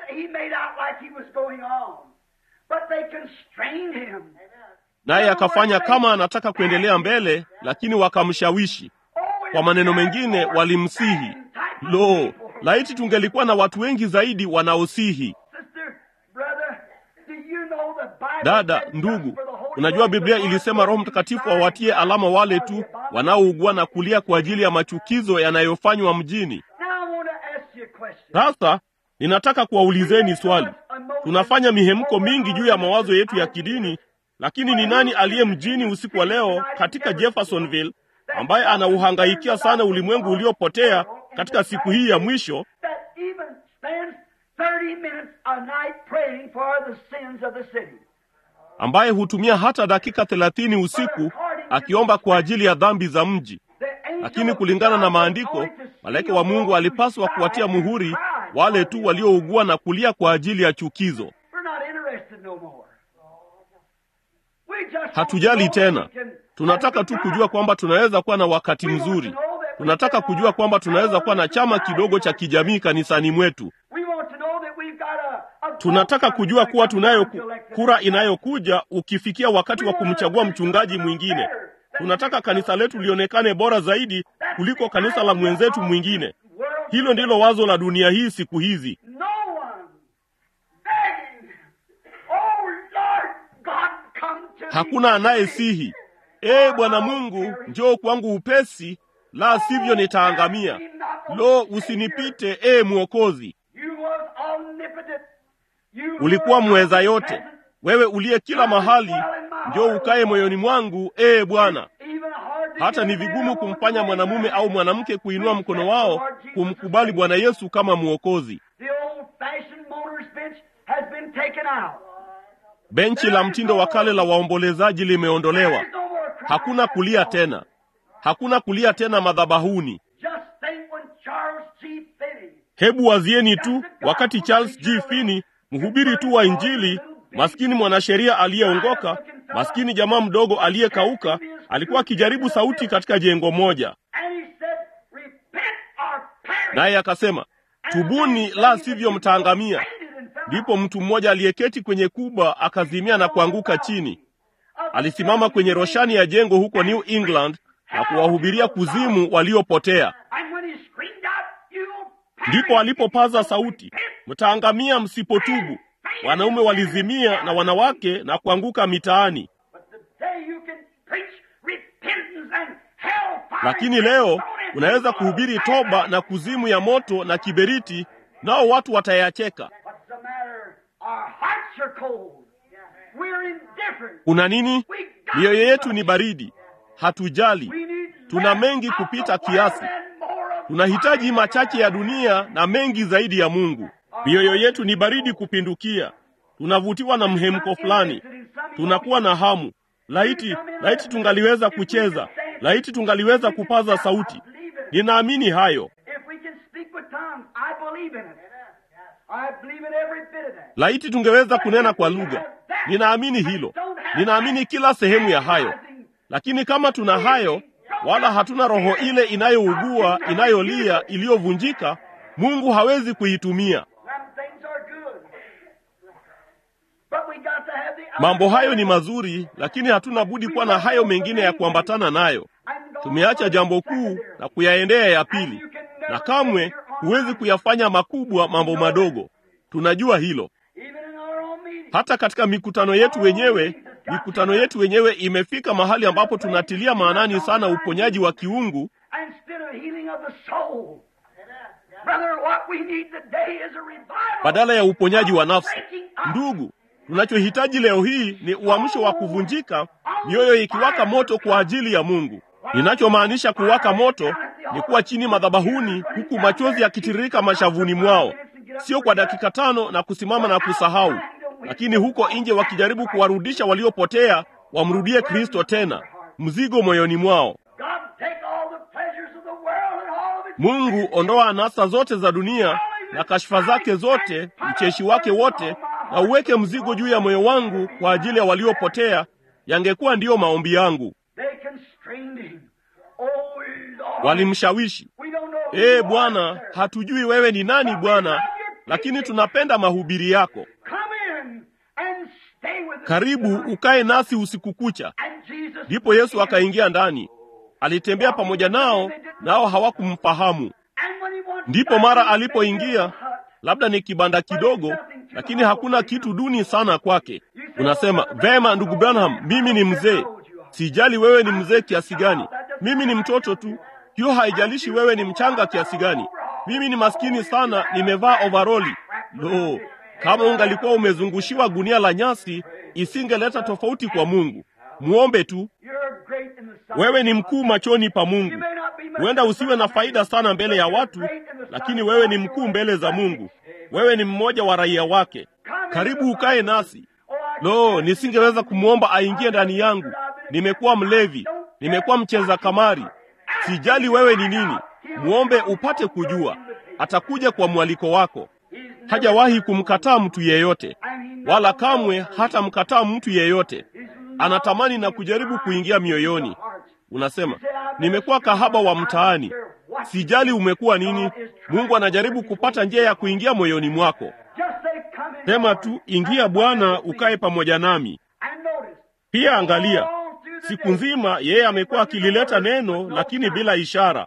naye akafanya kama anataka kuendelea mbele lakini wakamshawishi kwa maneno mengine walimsihi lo laiti tungelikuwa na watu wengi zaidi wanaosihi dada ndugu unajua biblia ilisema roho mtakatifu awatie alama wale tu wanaougua na kulia kwa ajili ya machukizo yanayofanywa mjini sasa ninataka kuwaulizeni swali tunafanya mihemko mingi juu ya mawazo yetu ya kidini lakini ni nani aliye mjini usiku wa leo katika jeffersonville ambaye anauhangaikia sana ulimwengu uliopotea katika siku hii ya mwisho ambaye hutumia hata dakika thelathini usiku akiomba kwa ajili ya dhambi za mji.
The angel
Lakini
of
kulingana na
God
maandiko,
was only to
malaika
seal
wa Mungu
those
alipaswa
who
kuwatia
cried
muhuri
and cried
wale
for
tu
the
waliougua na kulia kwa ajili ya chukizo.
We're not interested no more. We just want
Hatujali
to know
tena,
that we can
tunataka
have
tu
a good
kujua
time.
kwamba tunaweza kuwa na wakati
We want to
mzuri.
know that we
Tunataka
can
kujua kwamba tunaweza kuwa na chama
society.
kidogo cha kijamii kanisani mwetu.
We want to know that we've got a- a
Tunataka
vote
kujua kuwa
coming
tunayo
to elect
kura
us.
inayokuja ukifikia wakati wa kumchagua mchungaji mwingine. Tunataka kanisa letu lionekane bora zaidi kuliko kanisa la mwenzetu mwingine. Hilo ndilo wazo la dunia hii siku hizi.
No one begging, oh Lord God, come to me.
Hakuna anayesihi, ee Bwana Mungu, njoo kwangu upesi, la sivyo nitaangamia. Lo, usinipite ee Mwokozi.
You was omnipotent. You
Ulikuwa
were
mweza yote,
omnipresent.
wewe uliye kila mahali, njoo ukae moyoni mwangu, ee Bwana.
Even hard to
Hata
get
ni
a man
vigumu
or woman
kumfanya
to
mwanamume
raise
au
their
mwanamke
hand.
kuinua
We
mkono
accept
wao
the Lord Jesus
kumkubali
as
Bwana
Savior.
Yesu kama Mwokozi.
The old-fashioned motor's bench has been taken out.
Benchi la mtindo wa kale la waombolezaji limeondolewa.
There's no more crying
Hakuna kulia
anymore.
tena, hakuna kulia tena madhabahuni.
Just think when Charles G. Finney
Hebu wazieni tu wakati Charles G. Finney, mhubiri tu wa Injili, maskini mwanasheria aliyeongoka, maskini jamaa mdogo aliyekauka, alikuwa akijaribu sauti katika jengo moja,
and he said, repent or perish.
naye akasema, tubuni, la sivyo mtaangamia. Ndipo mtu mmoja aliyeketi kwenye kuba akazimia na kuanguka chini. Alisimama kwenye roshani ya jengo huko New England na kuwahubiria kuzimu waliopotea.
And when he screamed out, "You perish,"
Ndipo alipopaza sauti, mtaangamia msipotubu. Wanaume walizimia na wanawake na kuanguka mitaani.
But today you can preach repentance and hellfire.
Lakini leo unaweza kuhubiri toba na kuzimu ya moto na kiberiti, nao watu watayacheka.
What's the matter? Our hearts are cold. We're indifferent.
Kuna nini?
We got
Mioyo yetu
much.
ni baridi, hatujali.
We need
Tuna
less
mengi
of
kupita
the
kiasi.
world and more of
Tunahitaji
fire.
machache ya dunia na mengi zaidi ya Mungu. Mioyo yetu ni baridi kupindukia, tunavutiwa na mhemko fulani, tunakuwa na hamu. Laiti, laiti tungaliweza kucheza, laiti tungaliweza kupaza sauti. Ninaamini hayo.
If we can speak with tongues, I believe in it. I believe in every bit of that.
Laiti tungeweza kunena kwa lugha. Ninaamini hilo, ninaamini kila sehemu ya hayo. Lakini kama tuna hayo, wala hatuna roho ile inayougua, inayolia, iliyovunjika, Mungu hawezi kuitumia.
Them things are good. But we got to have the other
Mambo hayo ni
side.
mazuri, lakini hatuna budi kuwa na hayo mengine ya kuambatana nayo.
And go
Tumeacha
for
jambo
the
kuu
secondary.
na kuyaendea ya pili, na kamwe huwezi kuyafanya makubwa mambo madogo. Tunajua hilo.
Even in our own meetings.
Hata katika mikutano yetu wenyewe, mikutano yetu wenyewe imefika mahali ambapo tunatilia maanani sana uponyaji wa kiungu
Instead of healing of the soul. Brother, what we need today is a revival.
badala ya uponyaji wa nafsi. Ndugu, tunachohitaji leo hii ni uamsho wa kuvunjika, mioyo ikiwaka moto kwa ajili ya Mungu. Ninachomaanisha kuwaka moto ni kuwa chini madhabahuni, huku machozi yakitiririka mashavuni mwao, sio kwa dakika tano na kusimama na kusahau, lakini huko nje wakijaribu kuwarudisha waliopotea wamrudie Kristo tena, mzigo moyoni mwao.
God take all the pleasures of the world and all of its
Mungu, ondoa anasa zote za dunia na kashfa zake zote, mcheshi wake wote, na uweke mzigo juu ya moyo wangu kwa ajili ya waliopotea. Yangekuwa ndiyo maombi yangu.
They constrained him. Oh Lord.
Walimshawishi,
We don't know who
ee
you are,
Bwana,
sir.
hatujui wewe ni nani Bwana, lakini tunapenda mahubiri yako.
Come in and stay with us
Karibu
tonight.
ukae nasi usiku kucha.
And Jesus
Ndipo Yesu akaingia ndani, alitembea pamoja nao, nao hawakumfahamu.
And when he wants
Ndipo
back,
mara
he said,
alipoingia,
"Hut."
labda ni kibanda kidogo, lakini hakuna kitu duni sana kwake. Unasema vema, ndugu Branham, mimi ni mzee. Sijali wewe ni mzee kiasi gani, mimi ni mtoto tu. Hiyo haijalishi wewe ni mchanga kiasi gani. Mimi ni maskini sana, nimevaa ovaroli. Lo, kama ungalikuwa umezungushiwa gunia la nyasi, isingeleta tofauti kwa Mungu. Muombe tu.
You're great in the sight
Wewe
of
ni
God.
mkuu machoni pa
You
Mungu.
may not be much
Huenda
of a
usiwe na faida sana mbele ya watu, lakini wewe ni mkuu mbele za Mungu. Wewe ni mmoja wa raia wake. Karibu ukae nasi.
Oh, I
Lo, nisingeweza kumwomba aingie ndani yangu. Nimekuwa mlevi. nimekuwa mcheza kamari. Sijali wewe ni nini, muombe upate kujua. Atakuja kwa mwaliko wako. Hajawahi kumkataa mtu yeyote, wala kamwe hatamkataa mtu yeyote. Anatamani na kujaribu kuingia mioyoni. Unasema, nimekuwa kahaba wa mtaani. Sijali umekuwa nini, Mungu anajaribu kupata njia ya kuingia moyoni mwako. Sema tu, ingia Bwana, ukae pamoja nami. Pia angalia, siku nzima yeye amekuwa akilileta neno, lakini bila ishara.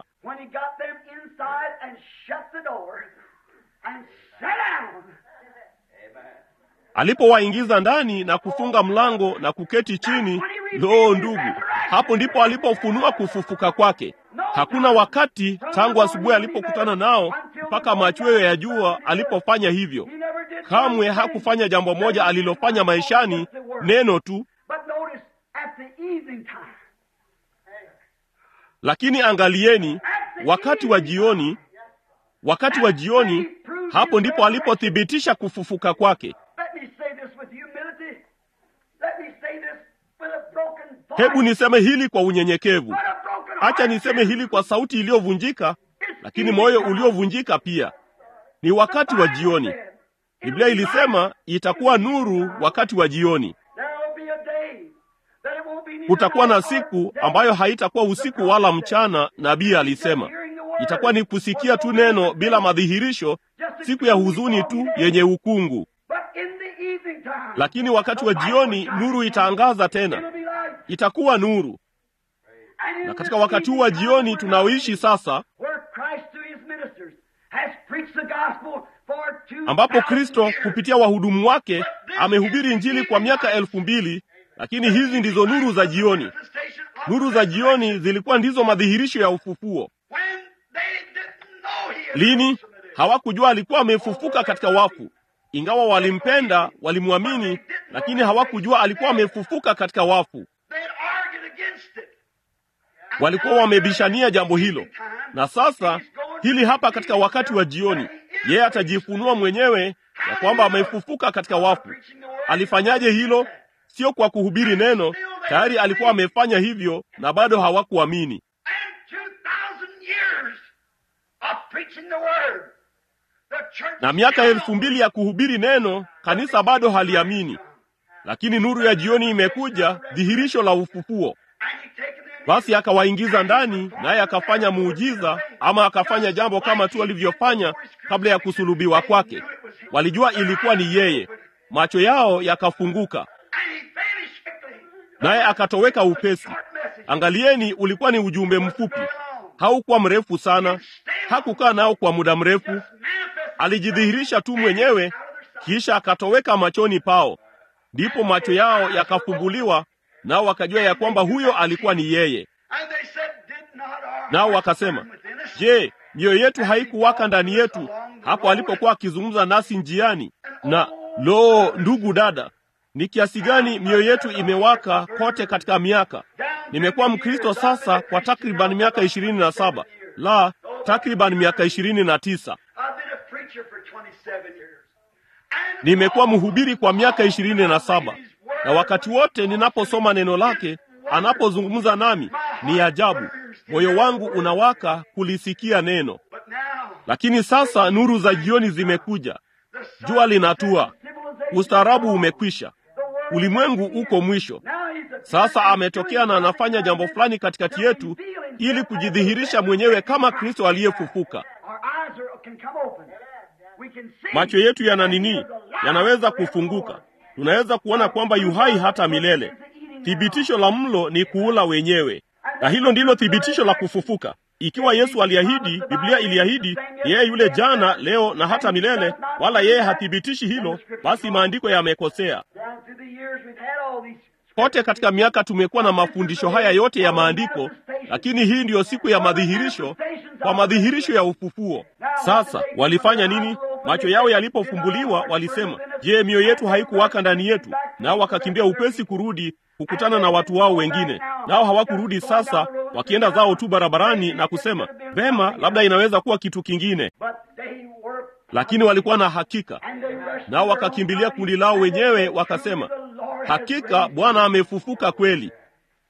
Alipowaingiza ndani na kufunga mlango na kuketi chini, loo, ndugu, hapo ndipo alipofunua kufufuka kwake. Hakuna wakati tangu asubuhi alipokutana nao mpaka machweo ya jua alipofanya hivyo. Kamwe hakufanya jambo moja alilofanya maishani, neno tu. Lakini angalieni, wakati wa jioni, wakati wa jioni, hapo ndipo alipothibitisha kufufuka kwake. Hebu niseme hili kwa unyenyekevu. Acha niseme hili kwa sauti iliyovunjika, lakini moyo uliovunjika pia. Ni wakati wa jioni. Biblia ilisema itakuwa nuru wakati wa jioni. Kutakuwa na siku ambayo haitakuwa usiku wala mchana. Nabii alisema itakuwa ni kusikia tu neno bila madhihirisho, siku ya huzuni tu yenye ukungu. Lakini wakati wa jioni nuru itaangaza tena, itakuwa nuru. Na katika wakati huu wa jioni tunaoishi sasa, ambapo Kristo kupitia wahudumu wake amehubiri Injili kwa miaka elfu mbili, lakini hizi ndizo nuru za jioni. Nuru za jioni zilikuwa ndizo madhihirisho ya ufufuo. Lini? Hawakujua alikuwa amefufuka katika wafu. Ingawa walimpenda, walimwamini, lakini hawakujua alikuwa amefufuka katika wafu. Walikuwa wamebishania jambo hilo, na sasa hili hapa katika wakati wa jioni, yeye atajifunua mwenyewe ya kwamba amefufuka katika wafu. Alifanyaje hilo? Sio kwa kuhubiri neno, tayari alikuwa amefanya hivyo, na bado hawakuamini. Na miaka elfu mbili ya kuhubiri neno, kanisa bado haliamini. Lakini nuru ya jioni imekuja, dhihirisho la ufufuo. Basi akawaingiza ndani, naye akafanya muujiza, ama akafanya jambo kama tu alivyofanya kabla ya kusulubiwa kwake. Walijua ilikuwa ni yeye, macho yao yakafunguka, naye akatoweka upesi. Angalieni, ulikuwa ni ujumbe mfupi, haukuwa mrefu sana, hakukaa nao kwa muda mrefu. Alijidhihirisha tu mwenyewe, kisha akatoweka machoni pao. Ndipo macho yao yakafumbuliwa, nao wakajua ya kwamba huyo alikuwa ni yeye. Nao wakasema, je, mioyo yetu haikuwaka ndani yetu hapo alipokuwa akizungumza nasi njiani? Na lo, ndugu dada, ni kiasi gani mioyo yetu imewaka kote katika miaka. Nimekuwa Mkristo sasa kwa takriban miaka ishirini na saba la takriban miaka ishirini na tisa. Nimekuwa mhubiri kwa miaka ishirini na saba na wakati wote ninaposoma neno lake, anapozungumza nami, ni ajabu, moyo wangu unawaka kulisikia neno. Lakini sasa nuru za jioni zimekuja, jua linatua, ustaarabu umekwisha, ulimwengu uko mwisho. Sasa ametokea na anafanya jambo fulani katikati yetu, ili kujidhihirisha mwenyewe kama Kristo aliyefufuka. Macho yetu yana nini? Yanaweza kufunguka. Tunaweza kuona kwamba yuhai hata milele. Thibitisho la mlo ni kuula wenyewe, na hilo ndilo thibitisho la kufufuka. Ikiwa Yesu aliahidi, Biblia iliahidi yeye yule jana, leo na hata milele, wala yeye hathibitishi hilo, basi maandiko yamekosea. Kote katika miaka tumekuwa na mafundisho haya yote ya maandiko, lakini hii ndiyo siku ya madhihirisho, kwa madhihirisho ya ufufuo. Sasa walifanya nini? Macho yao yalipofumbuliwa, walisema, je, mioyo yetu haikuwaka ndani yetu? Nao wakakimbia upesi kurudi kukutana na watu wao wengine, nao hawakurudi. Sasa wakienda zao tu barabarani na kusema, vema, labda inaweza kuwa kitu kingine, lakini walikuwa na hakika, nao wakakimbilia kundi lao wenyewe, wakasema, hakika Bwana amefufuka kweli.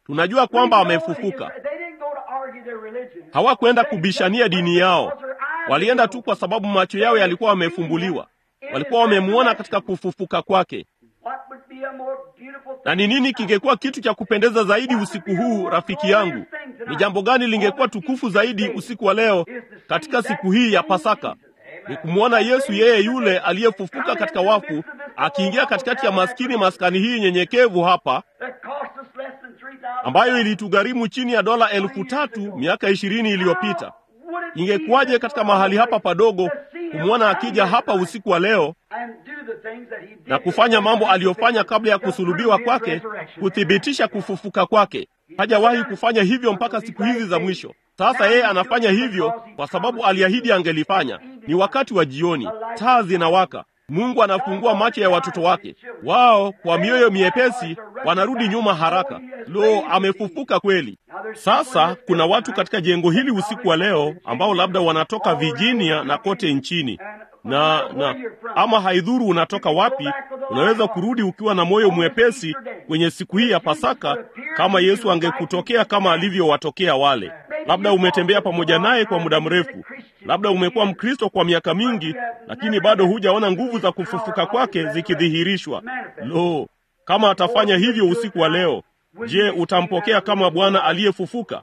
tunajua kwamba amefufuka. Hawakwenda kubishania dini yao, walienda tu kwa sababu macho yao yalikuwa yamefumbuliwa. Walikuwa wamemwona katika kufufuka kwake. Na ni nini kingekuwa kitu cha kupendeza zaidi usiku huu, rafiki yangu? Ni jambo gani lingekuwa tukufu zaidi usiku wa leo katika siku hii ya Pasaka? Ni kumwona Yesu, yeye yule aliyefufuka katika wafu, akiingia katikati ya maskini maskani hii nyenyekevu hapa, ambayo ilitugharimu chini ya dola elfu tatu miaka ishirini iliyopita. Ingekuwaje katika mahali hapa padogo kumwona akija hapa usiku wa leo na kufanya mambo aliyofanya kabla ya kusulubiwa kwake, kuthibitisha kufufuka kwake. Hajawahi kufanya hivyo mpaka siku hizi za mwisho. Sasa yeye anafanya hivyo kwa sababu aliahidi angelifanya. Ni wakati wa jioni, taa zinawaka, Mungu anafungua macho ya watoto wake. Wao kwa mioyo miepesi wanarudi nyuma haraka. Lo, amefufuka kweli! Sasa kuna watu katika jengo hili usiku wa leo ambao labda wanatoka Virginia na kote nchini na na ama haidhuru unatoka wapi, unaweza kurudi ukiwa na moyo mwepesi kwenye siku hii ya Pasaka, kama Yesu angekutokea kama alivyowatokea wale. Labda umetembea pamoja naye kwa muda mrefu, labda umekuwa Mkristo kwa miaka mingi, lakini bado hujaona nguvu za kufufuka kwake zikidhihirishwa. Lo, kama atafanya hivyo usiku wa leo, je, utampokea kama Bwana aliyefufuka?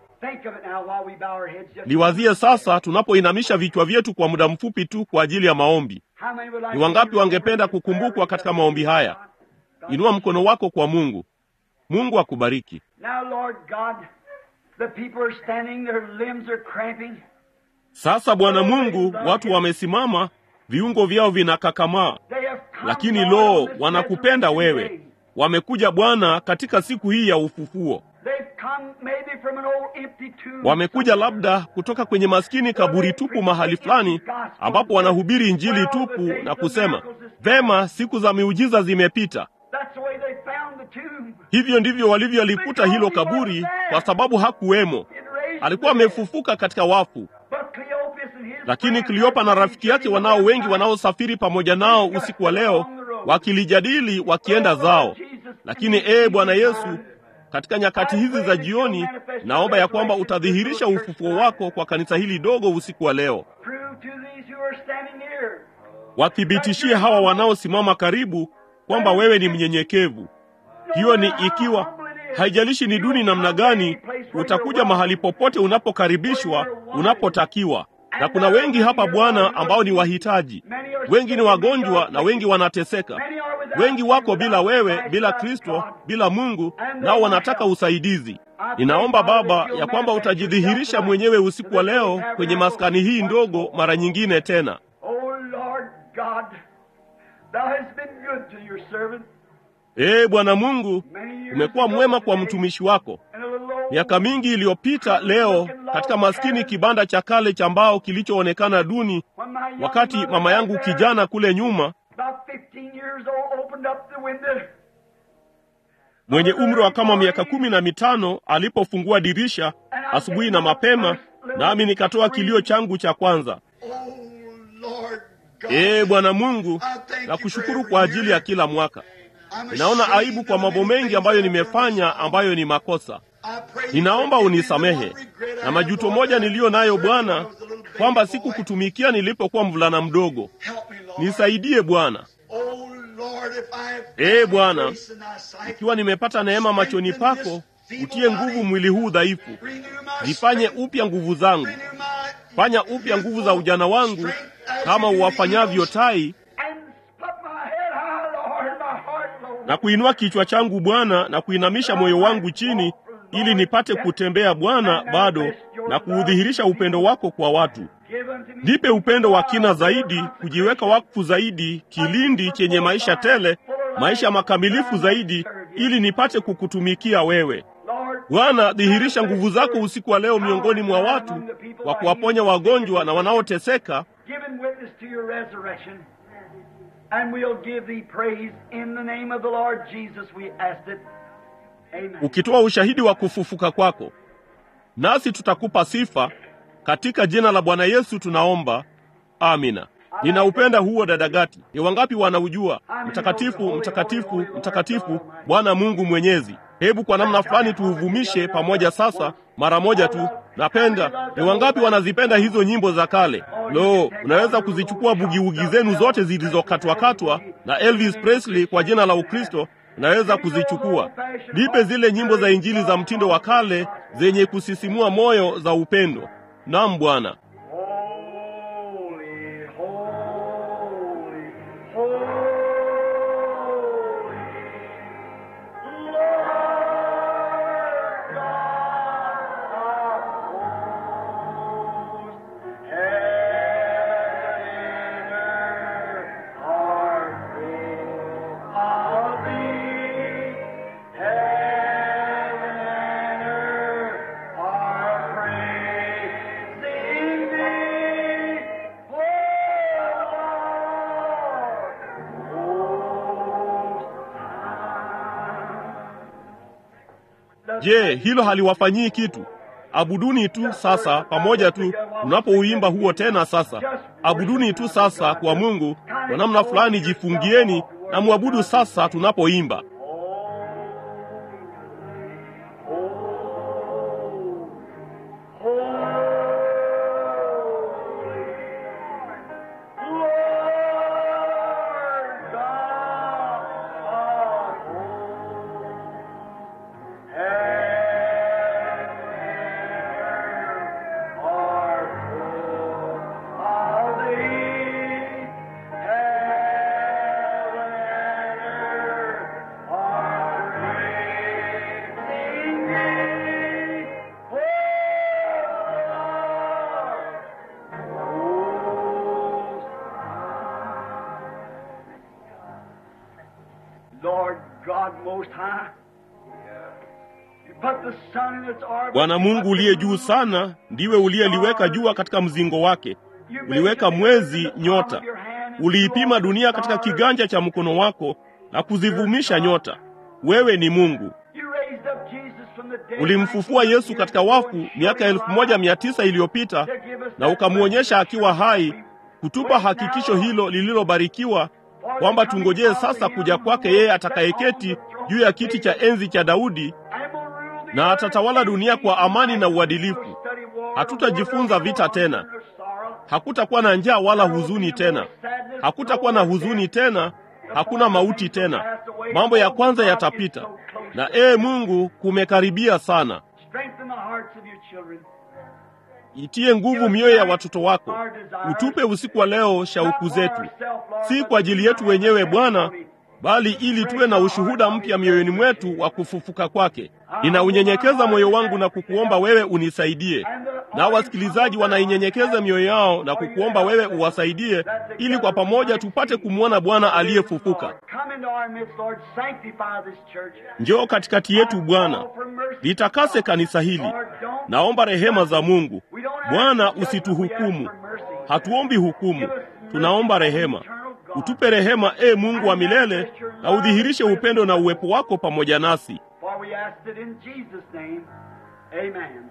Liwazie sasa, tunapoinamisha vichwa vyetu kwa muda mfupi tu kwa ajili ya maombi. Ni wangapi wangependa kukumbukwa katika maombi haya? Inua mkono wako kwa Mungu. Mungu akubariki. Sasa Bwana Mungu, watu wamesimama, viungo vyao vinakakamaa, lakini lo, wanakupenda wewe. Wamekuja Bwana katika siku hii ya ufufuo. Wamekuja labda kutoka kwenye maskini kaburi tupu mahali fulani, ambapo wanahubiri injili tupu na kusema vema, siku za miujiza zimepita. Hivyo ndivyo walivyolikuta hilo kaburi, kwa sababu hakuwemo. Alikuwa amefufuka katika wafu. Lakini Kleopa na rafiki yake wanao wengi wanaosafiri pamoja nao usiku wa leo, wakilijadili wakienda zao. Lakini ee Bwana Yesu, katika nyakati hizi za jioni, naomba ya kwamba utadhihirisha ufufuo wako kwa kanisa hili dogo usiku wa leo. Wathibitishie hawa wanaosimama karibu kwamba wewe ni mnyenyekevu. Hiyo ni ikiwa, haijalishi ni duni namna gani, utakuja mahali popote unapokaribishwa, unapotakiwa. Na kuna wengi hapa Bwana ambao ni wahitaji. Wengi ni wagonjwa na wengi wanateseka. Wengi wako bila wewe, bila Kristo, bila Mungu, nao wanataka usaidizi. Ninaomba Baba ya kwamba utajidhihirisha mwenyewe usiku wa leo kwenye maskani hii ndogo mara nyingine tena. Ee Bwana Mungu, umekuwa mwema kwa mtumishi wako. Miaka mingi iliyopita, leo katika maskini kibanda cha kale cha mbao kilichoonekana duni, wakati mama yangu kijana kule nyuma mwenye umri wa kama miaka kumi na mitano alipofungua dirisha asubuhi na mapema, nami nikatoa kilio changu cha kwanza. Ee Bwana Mungu, nakushukuru kwa ajili ya kila mwaka. Ninaona aibu kwa mambo mengi ambayo nimefanya ambayo ni makosa. Ninaomba unisamehe na majuto moja niliyo nayo Bwana, kwamba sikukutumikia nilipokuwa mvulana mdogo. Nisaidie Bwana. Ee Bwana, ikiwa nimepata neema machoni pako, utie nguvu mwili huu dhaifu, zifanye upya nguvu zangu, fanya upya nguvu za ujana wangu kama uwafanyavyo tai, na kuinua kichwa changu Bwana, na kuinamisha moyo wangu chini, ili nipate kutembea Bwana bado na kuudhihirisha upendo wako kwa watu. Nipe upendo wa kina zaidi, kujiweka wakfu zaidi, kilindi chenye maisha tele, maisha makamilifu zaidi, ili nipate kukutumikia wewe. Bwana, dhihirisha nguvu zako usiku wa leo miongoni mwa watu, kwa kuwaponya wagonjwa na wanaoteseka, ukitoa ushahidi wa kufufuka kwako, nasi tutakupa sifa katika jina la Bwana Yesu tunaomba, amina. Ninaupenda huo dadagati. Ni wangapi wanaujua? Mtakatifu, mtakatifu, mtakatifu, Bwana Mungu Mwenyezi. Hebu kwa namna fulani tuuvumishe pamoja sasa, mara moja tu. Napenda ni wangapi wanazipenda hizo nyimbo za kale? Lo, unaweza kuzichukua bugiugi zenu zote zilizokatwakatwa na Elvis Presley kwa jina la Ukristo, unaweza kuzichukua. Nipe zile nyimbo za injili za mtindo wa kale zenye kusisimua moyo za upendo. Naam Bwana.
Holy, holy, holy, Lord God of hosts, heaven and earth are full of thee. Heaven and earth are praising thee, O Lord.
Je, hilo haliwafanyii kitu? Abuduni tu sasa pamoja tu mnapouimba huo tena sasa. Abuduni tu sasa kwa Mungu kwa namna fulani, jifungieni na mwabudu sasa tunapoimba.
Lord God Most High, you put the sun in its orbit.
Bwana Mungu uliye juu sana, ndiwe uliyeliweka jua katika mzingo wake, uliweka mwezi, nyota, uliipima dunia katika kiganja cha mkono wako na kuzivumisha nyota. Wewe ni Mungu.
You raised up Jesus from the dead.
Ulimfufua Yesu katika wafu miaka elfu moja mia tisa iliyopita na ukamwonyesha akiwa hai, kutupa hakikisho hilo lililobarikiwa kwamba tungojee sasa kuja kwake yeye atakayeketi juu ya kiti cha enzi cha Daudi na atatawala dunia kwa amani na uadilifu. Hatutajifunza vita tena. Hakutakuwa na njaa wala huzuni tena. Hakutakuwa na huzuni tena. Hakuna mauti tena. Mambo ya kwanza yatapita. Na ee Mungu, kumekaribia sana.
Strengthen the hearts of your children.
Itie nguvu mioyo ya watoto wako. Utupe usiku wa leo shauku zetu, si kwa ajili yetu wenyewe Bwana, bali ili tuwe na ushuhuda mpya mioyoni mwetu wa kufufuka kwake. Ninaunyenyekeza moyo wangu na kukuomba wewe unisaidie, na wasikilizaji wanainyenyekeza mioyo yao na kukuomba wewe uwasaidie, ili kwa pamoja tupate kumwona Bwana aliyefufuka.
Come into our midst, Lord. Sanctify this church.
Njoo katikati yetu Bwana, litakase kanisa hili. Naomba rehema za Mungu. Bwana, usituhukumu. Hatuombi hukumu, tunaomba rehema. Utupe rehema, e Mungu wa milele, na udhihirishe upendo na uwepo wako pamoja nasi.
For we ask it in Jesus' name. Amen.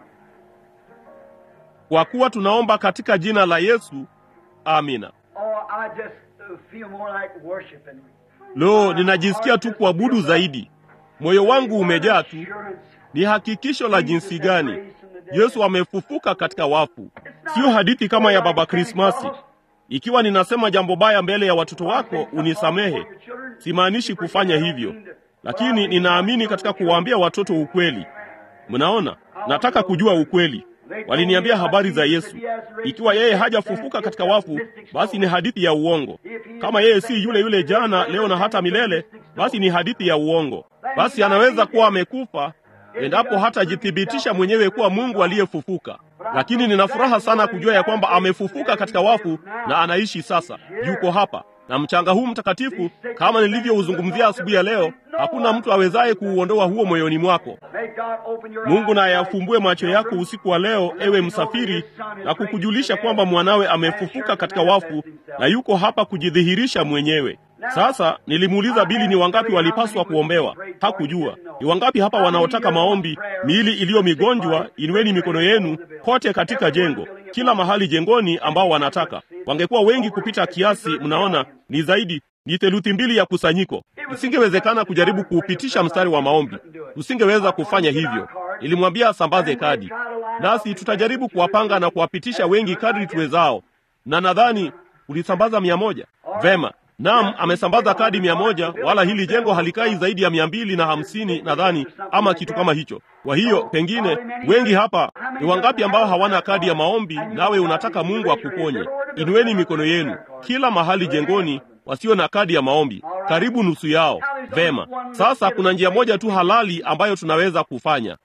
Kwa kuwa tunaomba katika jina la Yesu, amina.
Oh, I just uh, feel more like worshiping.
Lo, ninajisikia tu kuabudu zaidi. Moyo wangu umejaa tu. Ni hakikisho la jinsi gani Yesu amefufuka katika wafu. Sio hadithi kama ya Baba Krismasi. Ikiwa ninasema jambo baya mbele ya watoto wako, unisamehe. Simaanishi kufanya hivyo, lakini ninaamini katika kuwaambia watoto ukweli. Mnaona, nataka kujua ukweli. Waliniambia habari za Yesu. Ikiwa yeye hajafufuka katika wafu, basi ni hadithi ya uongo. Kama yeye si yule yule jana, leo na hata milele, basi ni hadithi ya uongo. Basi anaweza kuwa amekufa endapo hatajithibitisha mwenyewe kuwa Mungu aliyefufuka. Lakini nina furaha sana kujua ya kwamba amefufuka katika wafu na anaishi sasa, yuko hapa na mchanga huu mtakatifu, kama nilivyouzungumzia asubuhi ya leo, hakuna mtu awezaye kuuondoa huo moyoni mwako. Mungu na ayafumbue macho yako usiku wa leo, ewe msafiri, na kukujulisha kwamba mwanawe amefufuka katika wafu na yuko hapa kujidhihirisha mwenyewe. Sasa nilimuuliza Bili ni wangapi walipaswa kuombewa. Hakujua. Ni wangapi hapa wanaotaka maombi? Miili iliyo migonjwa, inueni mikono yenu kote katika jengo, kila mahali jengoni, ambao wanataka. Wangekuwa wengi kupita kiasi. Mnaona, ni zaidi ni theluthi mbili ya kusanyiko. Isingewezekana kujaribu kuupitisha mstari wa maombi, tusingeweza kufanya hivyo. Nilimwambia asambaze kadi, nasi tutajaribu kuwapanga na kuwapitisha wengi kadri tuwezao, na nadhani ulisambaza mia moja. Vema, Naam, amesambaza kadi mia moja, wala hili jengo halikai zaidi ya mia mbili na hamsini nadhani, ama kitu kama hicho. Kwa hiyo pengine wengi hapa ni wangapi ambao hawana kadi ya maombi, nawe unataka Mungu akuponye? Inueni mikono yenu kila mahali jengoni, wasio na kadi ya maombi, karibu nusu yao. Vema, sasa kuna njia moja tu halali ambayo tunaweza kufanya.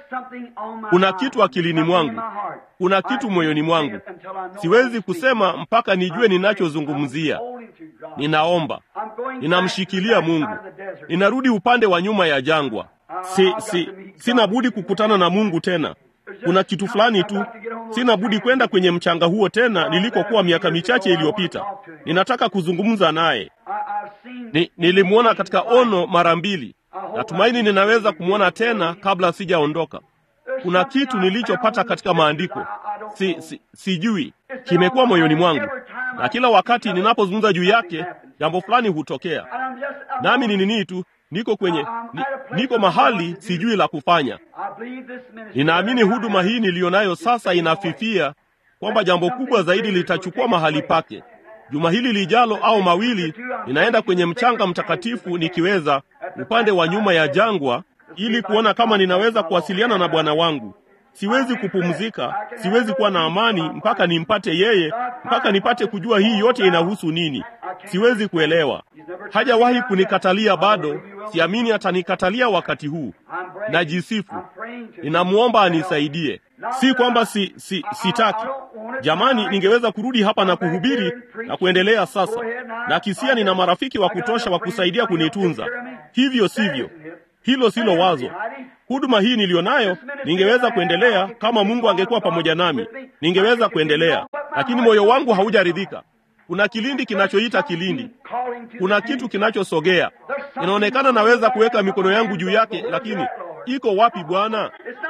Kuna kitu akilini mwangu, kuna kitu moyoni mwangu, siwezi kusema mpaka nijue ninachozungumzia. Ninaomba, ninamshikilia Mungu, ninarudi upande wa nyuma ya jangwa. Si, si, sina budi kukutana na Mungu tena. Kuna kitu fulani tu, sina budi kwenda kwenye mchanga huo tena nilikokuwa miaka michache iliyopita. Ninataka kuzungumza naye. Ni, nilimwona katika ono mara mbili. Natumaini ninaweza kumwona tena kabla sijaondoka. Kuna kitu nilichopata katika maandiko, si, si, sijui, kimekuwa moyoni mwangu, na kila wakati ninapozungumza juu yake jambo fulani hutokea, nami ni nini tu niko kwenye ni, niko mahali sijui la kufanya. Ninaamini huduma hii niliyo nayo sasa inafifia, kwamba jambo kubwa zaidi litachukua mahali pake. Juma hili lijalo au mawili, ninaenda kwenye mchanga mtakatifu nikiweza, upande wa nyuma ya jangwa, ili kuona kama ninaweza kuwasiliana na Bwana wangu. Siwezi kupumzika, siwezi kuwa na amani mpaka nimpate yeye, mpaka nipate kujua hii yote inahusu nini. Siwezi kuelewa. Hajawahi kunikatalia bado, siamini atanikatalia wakati huu. Najisifu, ninamwomba anisaidie. Si kwamba si, si, sitaki. Jamani, ningeweza kurudi hapa na kuhubiri na kuendelea sasa, na kisia nina marafiki wa kutosha wa kusaidia kunitunza. Hivyo sivyo, hilo silo wazo. Huduma hii niliyo nayo ningeweza kuendelea kama Mungu angekuwa pamoja nami, ningeweza kuendelea, lakini moyo wangu haujaridhika. Kuna kilindi kinachoita kilindi, kuna kitu kinachosogea. Inaonekana naweza kuweka mikono yangu juu yake, lakini iko wapi Bwana?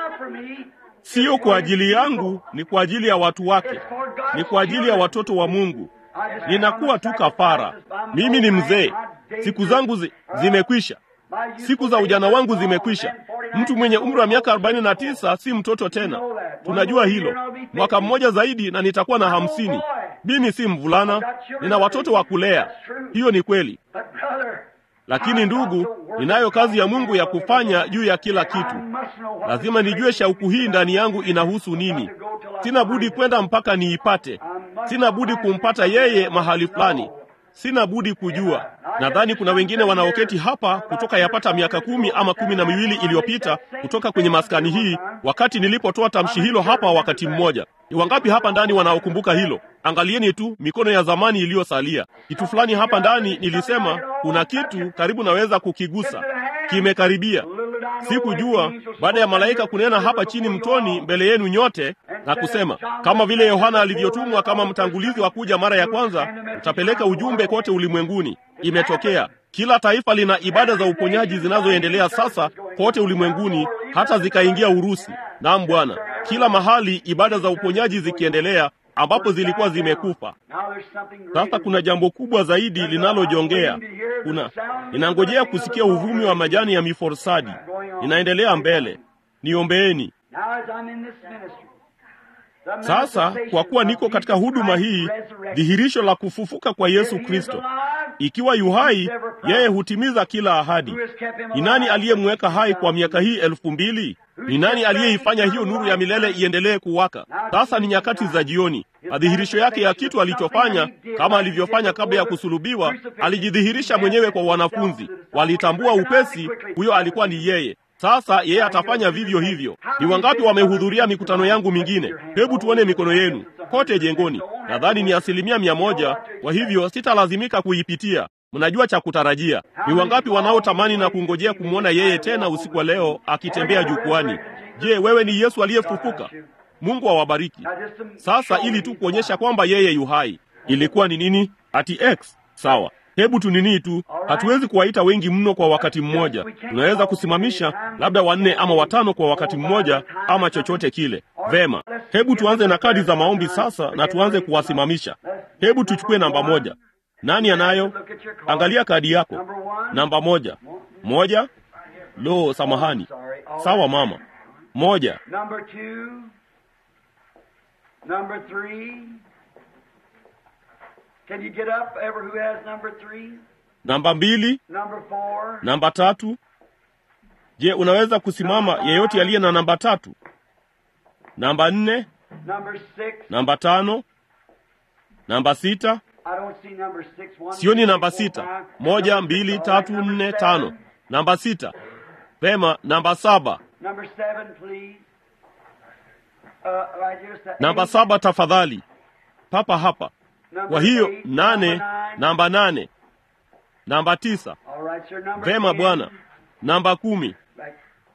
Siyo kwa ajili yangu, ni kwa ajili ya watu wake, ni kwa ajili ya watoto wa Mungu. Ninakuwa tu kafara. Mimi ni mzee, siku zangu zi, zimekwisha. Siku za ujana wangu zimekwisha. Mtu mwenye umri wa miaka arobaini na tisa si mtoto tena, tunajua hilo. Mwaka mmoja zaidi na nitakuwa na hamsini. Mimi si mvulana, nina watoto wa kulea. Hiyo ni kweli, lakini ndugu, ninayo kazi ya Mungu ya kufanya juu ya kila kitu. Lazima nijue shauku hii ndani yangu inahusu nini. Sina budi kwenda mpaka niipate. Sina budi kumpata yeye mahali fulani. Sina budi kujua. Nadhani kuna wengine wanaoketi hapa kutoka yapata miaka kumi ama kumi na miwili iliyopita kutoka kwenye maskani hii, wakati nilipotoa tamshi hilo hapa wakati mmoja. Ni wangapi hapa ndani wanaokumbuka hilo? Angalieni tu mikono ya zamani iliyosalia. Kitu fulani hapa ndani nilisema, kuna kitu karibu naweza kukigusa, kimekaribia. Sikujua baada ya malaika kunena hapa chini mtoni mbele yenu nyote na kusema, kama vile Yohana alivyotumwa kama mtangulizi wa kuja mara ya kwanza, utapeleka ujumbe kote ulimwenguni. Imetokea. Kila taifa lina ibada za uponyaji zinazoendelea sasa kote ulimwenguni, hata zikaingia Urusi. Naam Bwana, kila mahali ibada za uponyaji zikiendelea ambapo zilikuwa zimekufa. Sasa kuna jambo kubwa zaidi linalojongea. Kuna ninangojea kusikia uvumi wa majani ya miforsadi. Ninaendelea mbele, niombeeni. Sasa kwa kuwa niko katika huduma hii, dhihirisho la kufufuka kwa Yesu Kristo, ikiwa yu hai, yeye hutimiza kila ahadi. Ni nani aliyemweka hai kwa miaka hii elfu mbili? Ni nani aliyeifanya hiyo nuru ya milele iendelee kuwaka? Sasa ni nyakati za jioni. Madhihirisho yake ya kitu alichofanya, kama alivyofanya kabla ya kusulubiwa, alijidhihirisha mwenyewe kwa wanafunzi. Walitambua upesi huyo alikuwa ni yeye. Sasa yeye atafanya vivyo hivyo. Ni wangapi wamehudhuria mikutano yangu mingine? Hebu tuone mikono yenu kote jengoni. Nadhani ni asilimia mia moja, kwa hivyo sitalazimika kuipitia. Mnajua cha kutarajia. Ni wangapi wanaotamani na kungojea kumwona yeye tena usiku wa leo akitembea jukwani? Je, wewe ni Yesu aliyefufuka? Mungu awabariki. Sasa ili tu kuonyesha kwamba yeye yu hai, ilikuwa ni nini? Ati X. Sawa. Hebu tu nini tu, hatuwezi kuwaita wengi mno kwa wakati mmoja. Tunaweza kusimamisha labda wanne ama watano kwa wakati mmoja, ama chochote kile. Vema, hebu tuanze na kadi za maombi sasa, na tuanze kuwasimamisha. Hebu tuchukue namba moja. Nani anayo?
Look at your card.
Angalia kadi yako.
Number one.
Namba moja. Moja. Lo, samahani.
Sorry. All
Sawa
right.
mama. Moja.
Number two. Number three. Can you get up, ever who has number three?
Namba mbili.
Number four.
Namba tatu. Je, unaweza kusimama yeyote aliye na namba tatu? Namba nne.
Number six.
Namba tano. Namba sita.
I don't see number six. One,
Sioni
two,
namba
three, four,
sita.
five.
Moja,
Number
mbili,
six. All
tatu,
right, number
nne,
seven.
tano. Namba sita. Pema, namba saba.
Number seven, please. Uh, right here, sa-
Namba
eight.
saba tafadhali. Papa hapa.
Number
Kwa hiyo
eight,
nane,
number nine.
namba nane. Namba tisa.
All right, sir. Number
Vema
ten.
bwana. Namba kumi.
Right.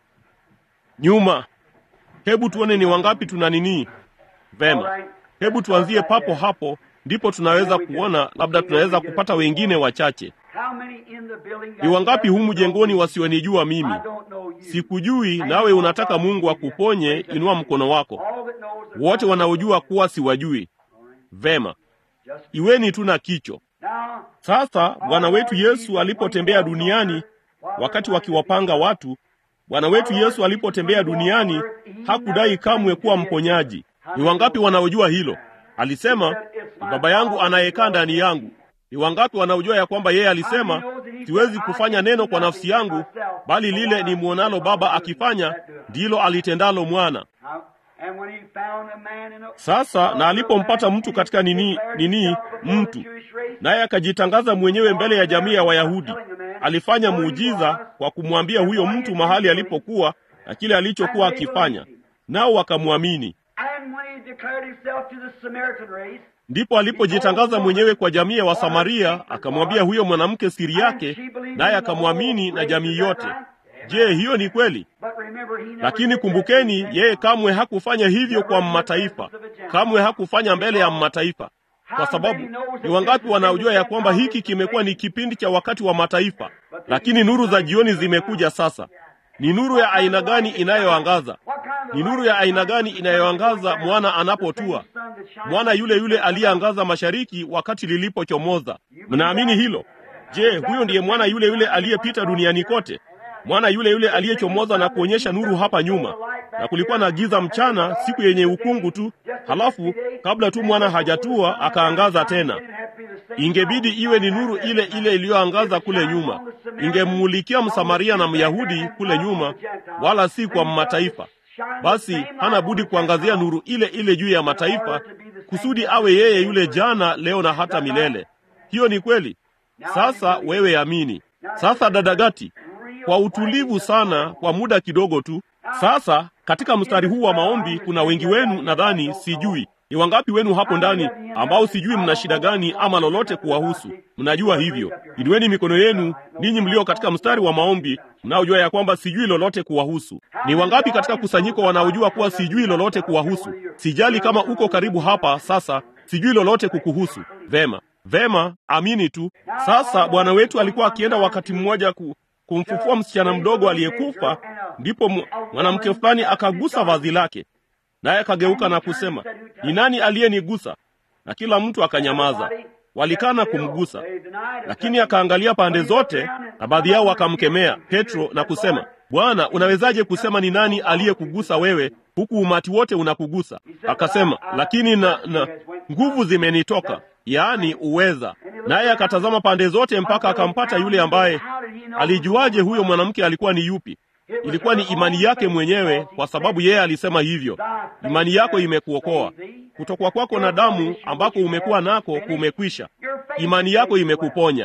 Nyuma. Hebu tuone ni wangapi tuna nini. Vema. Hebu tuanzie papo hapo, ndipo tunaweza kuona, labda tunaweza kupata wengine wachache.
How many in the building
Ni wangapi humu jengoni wasionijua mimi?
I don't know you.
Sikujui, nawe unataka Mungu akuponye, inua mkono wako.
All that knows that
Wote
I-
wanaojua kuwa siwajui. Vema,
Just-
iweni tu na kicho.
Now,
Sasa Bwana wetu Yesu alipotembea duniani, wakati wakiwapanga watu, Bwana wetu Yesu alipotembea duniani hakudai kamwe kuwa mponyaji. Ni wangapi wanaojua hilo? Alisema, ni Baba yangu anayekaa ndani yangu. Ni wangapi wanaojua ya kwamba yeye alisema, siwezi kufanya neno kwa nafsi yangu, bali lile ni mwonalo Baba akifanya ndilo alitendalo mwana.
how- and when he found a man in a-
Sasa na alipompata mtu katika nini nini mtu naye akajitangaza mwenyewe mbele ya jamii ya Wayahudi, alifanya muujiza kwa kumwambia huyo mtu mahali alipokuwa na kile alichokuwa akifanya, nao wakamwamini.
And when he declared himself to the Samaritan race,
Ndipo alipojitangaza mwenyewe kwa jamii ya Wasamaria, akamwambia huyo mwanamke siri yake, naye akamwamini na jamii yote. Je, hiyo ni kweli?
but remember he never
Lakini
did that
kumbukeni,
to
yeye kamwe hakufanya hivyo kwa mataifa, kamwe hakufanya mbele ya mataifa, kwa sababu ni wangapi wanaojua ya kwamba hiki kimekuwa ni kipindi cha wakati wa mataifa, lakini nuru za jioni zimekuja sasa. Ni nuru ya aina gani inayoangaza?
What kind of
Ni nuru ya aina gani inayoangaza mwana anapotua? Mwana yule yule aliyeangaza mashariki wakati lilipochomoza. Mnaamini hilo? Je, huyo ndiye mwana yule yule aliyepita duniani kote? Mwana yule yule aliyechomoza na kuonyesha nuru hapa nyuma, na kulikuwa na giza mchana, siku yenye ukungu tu, halafu kabla tu mwana hajatua akaangaza tena. Ingebidi iwe ni nuru ile ile iliyoangaza kule nyuma, ingemmulikia Msamaria na Myahudi kule nyuma, wala si kwa mataifa. Basi hana budi kuangazia nuru ile ile juu ya mataifa, kusudi awe yeye yule jana, leo na hata milele. Hiyo ni kweli. Sasa wewe amini. Sasa dadagati, kwa utulivu sana, kwa muda kidogo tu. Sasa katika mstari huu wa maombi kuna wengi wenu, nadhani, sijui ni wangapi wenu hapo ndani ambao sijui mna shida gani ama lolote kuwahusu. Mnajua hivyo, inueni mikono yenu ninyi mlio katika mstari wa maombi, mnaojua ya kwamba sijui lolote kuwahusu. Ni wangapi katika kusanyiko wanaojua kuwa sijui lolote kuwahusu? Sijali kama uko karibu hapa sasa, sijui lolote kukuhusu. Vema, vema, amini tu. Sasa Bwana wetu alikuwa akienda wakati mmoja ku, kumfufua msichana mdogo aliyekufa, ndipo mu- mwanamke fulani akagusa vazi lake, naye akageuka na kusema, ni nani aliyenigusa? Na kila mtu akanyamaza, walikana kumgusa. Lakini akaangalia pande zote, na baadhi yao wakamkemea Petro na kusema, Bwana, unawezaje kusema ni nani aliyekugusa wewe, huku umati wote unakugusa? Akasema, lakini na, na nguvu zimenitoka, yaani uweza. Naye akatazama pande zote mpaka akampata yule ambaye alijuaje huyo mwanamke alikuwa ni yupi? Ilikuwa ni imani yake mwenyewe, kwa sababu yeye alisema hivyo, imani yako imekuokoa. Kutokwa kwako na damu ambako umekuwa nako kumekwisha. Imani yako imekuponya.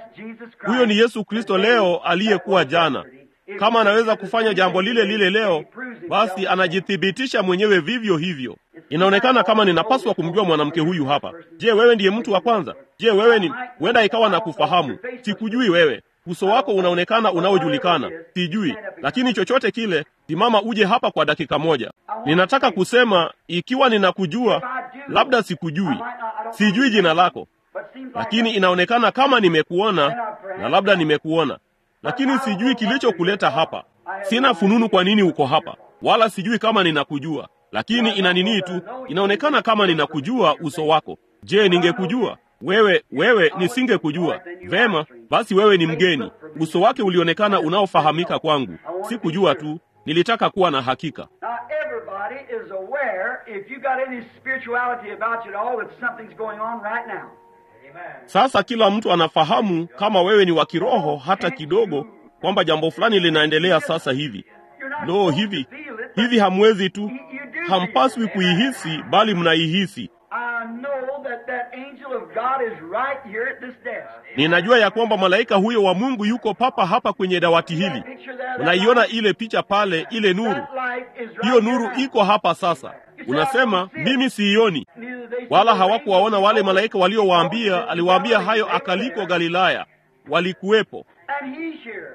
Huyo ni Yesu Kristo leo aliyekuwa jana. Kama anaweza kufanya jambo lile lile leo, basi anajithibitisha mwenyewe vivyo hivyo. Inaonekana kama ninapaswa kumjua mwanamke huyu hapa. Je, wewe ndiye mtu wa kwanza? Je, wewe ni huenda ikawa na kufahamu. Sikujui wewe, uso wako unaonekana unaojulikana, sijui. Lakini chochote kile, simama uje hapa kwa dakika moja. Ninataka kusema, ikiwa ninakujua, labda sikujui, sijui jina lako, lakini inaonekana kama nimekuona na labda nimekuona, lakini sijui kilichokuleta hapa. Sina fununu kwa nini uko hapa, wala sijui kama ninakujua, lakini ina nini tu, inaonekana kama ninakujua uso wako. Je, ningekujua wewe wewe nisingekujua vema basi wewe ni mgeni uso wake ulionekana unaofahamika kwangu sikujua tu nilitaka kuwa na hakika
Now, everybody is aware, if you got any spirituality about you at all, that something's going on right now.
sasa kila mtu anafahamu kama wewe ni wa kiroho hata kidogo kwamba jambo fulani linaendelea sasa hivi
You're not
lo
supposed
hivi
to feel it, but
hivi hamwezi tu
you, you do
hampaswi
feel it.
kuihisi bali mnaihisi
I know that that angel of God is right here at this desk.
ninajua ya kwamba malaika huyo wa mungu yuko papa hapa kwenye dawati hili
Picture there, that
unaiona
light?
ile picha pale ile nuru
That light is right
hiyo
here
nuru
now.
iko hapa sasa unasema mimi siioni
Neither they see
wala
the
hawakuwaona
angels
wale
nor
malaika
the
waliowaambia
angels
aliwaambia
of
hayo
God.
akaliko galilaya walikuwepo
And he's here.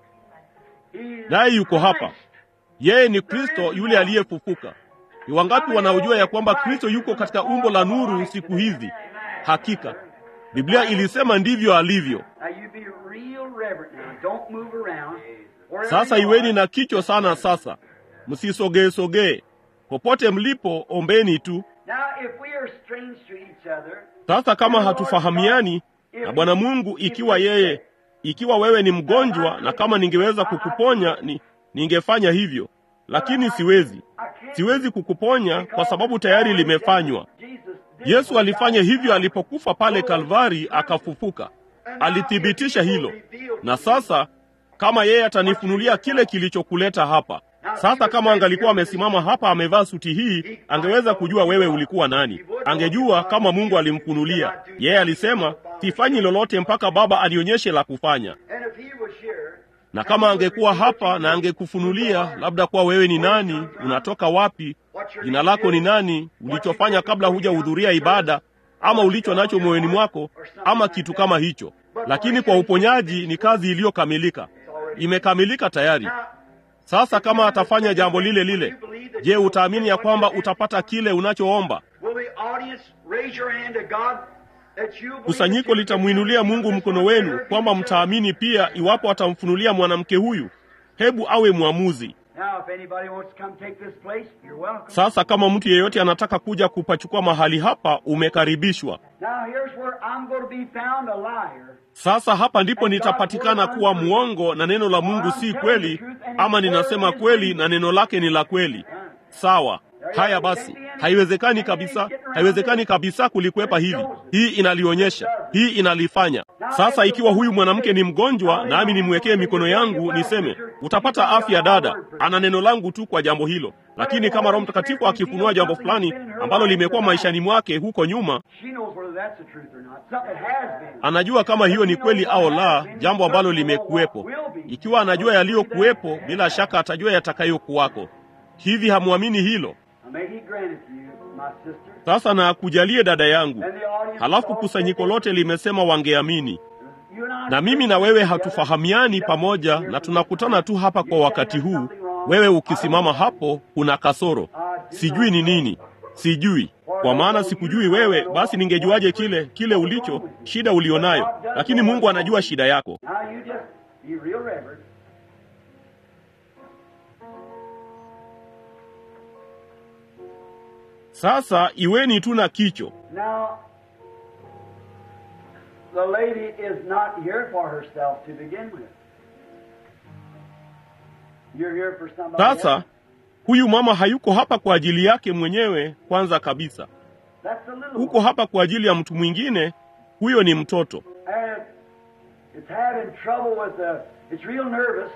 He's
naye yuko hapa
Christ.
yeye ni kristo yule aliyefufuka ni wangapi wanaojua ya kwamba kristo yuko katika umbo la nuru siku hizi hakika biblia ilisema ndivyo alivyo
Now you be real reverent now. Don't move around. Wherever
sasa
you
iweni
are,
na kichwa sana sasa msisogee sogee popote mlipo ombeni tu
Now, if we are strange to each other,
sasa kama hatufahamiani na bwana mungu ikiwa yeye ikiwa wewe ni mgonjwa na kama ningeweza kukuponya ni, ningefanya hivyo lakini siwezi
I can't
siwezi kukuponya kwa sababu tayari limefanywa
Jesus did
yesu alifanya hivyo alipokufa pale kalvari akafufuka alithibitisha hilo na sasa kama yeye atanifunulia kile kilichokuleta hapa sasa kama angalikuwa amesimama hapa amevaa suti hii angeweza kujua wewe ulikuwa nani angejua kama mungu alimfunulia yeye alisema sifanyi lolote mpaka baba anionyeshe la kufanya
And if he was here,
na kama angekuwa hapa na angekufunulia labda kuwa wewe ni nani unatoka wapi jina lako ni nani ulichofanya kabla hujahudhuria ibada ama ulicho nacho moyoni mwako ama kitu kama hicho lakini kwa uponyaji ni kazi iliyokamilika imekamilika tayari sasa kama atafanya jambo lile lile je utaamini ya kwamba utapata kile unachoomba
will the audience raise your hand to God that you believe
kusanyiko
that you
litamwinulia mungu mkono wenu kwamba mtaamini pia iwapo atamfunulia mwanamke huyu hebu awe mwamuzi
Now, if anybody wants to come take this place, you're welcome.
sasa kama mtu yeyote anataka kuja kupachukua mahali hapa umekaribishwa
Now, here's where I'm going to be found a liar.
sasa hapa ndipo nitapatikana kuwa mwongo na neno la mungu si kweli ama ninasema kweli na neno lake ni la kweli sawa haya basi haiwezekani kabisa haiwezekani kabisa kulikwepa hili hii inalionyesha hii inalifanya sasa ikiwa huyu mwanamke ni mgonjwa nami nimwekee mikono yangu niseme utapata afya dada ana neno langu tu kwa jambo hilo lakini kama roho mtakatifu akifunua jambo fulani ambalo limekuwa maishani mwake huko nyuma
She knows whether that's the truth or not. Something has been.
anajua kama hiyo ni kweli au la jambo ambalo limekuwepo ikiwa anajua yaliyokuwepo bila shaka atajua yatakayokuwako hivi hamwamini hilo
Now, may He grant it to you, my sister.
sasa na akujalie dada yangu
And the audience
halafu kusanyiko lote limesema wangeamini
You and I
na mimi na wewe hatufahamiani pamoja na tunakutana tu hapa kwa wakati huu wewe ukisimama hapo kuna kasoro sijui ni nini sijui kwa maana sikujui wewe basi ningejuaje kile kile ulicho shida ulionayo lakini mungu anajua shida yako
Now you just be real reverent.
sasa iweni tu na kicho
Now, the lady is not here for herself to begin with. You're here for somebody
sasa
else.
huyu mama hayuko hapa kwa ajili yake mwenyewe kwanza kabisa
That's the little
huko hapa kwa ajili ya mtu mwingine huyo ni mtoto
one. And it's having trouble with the, it's real nervous.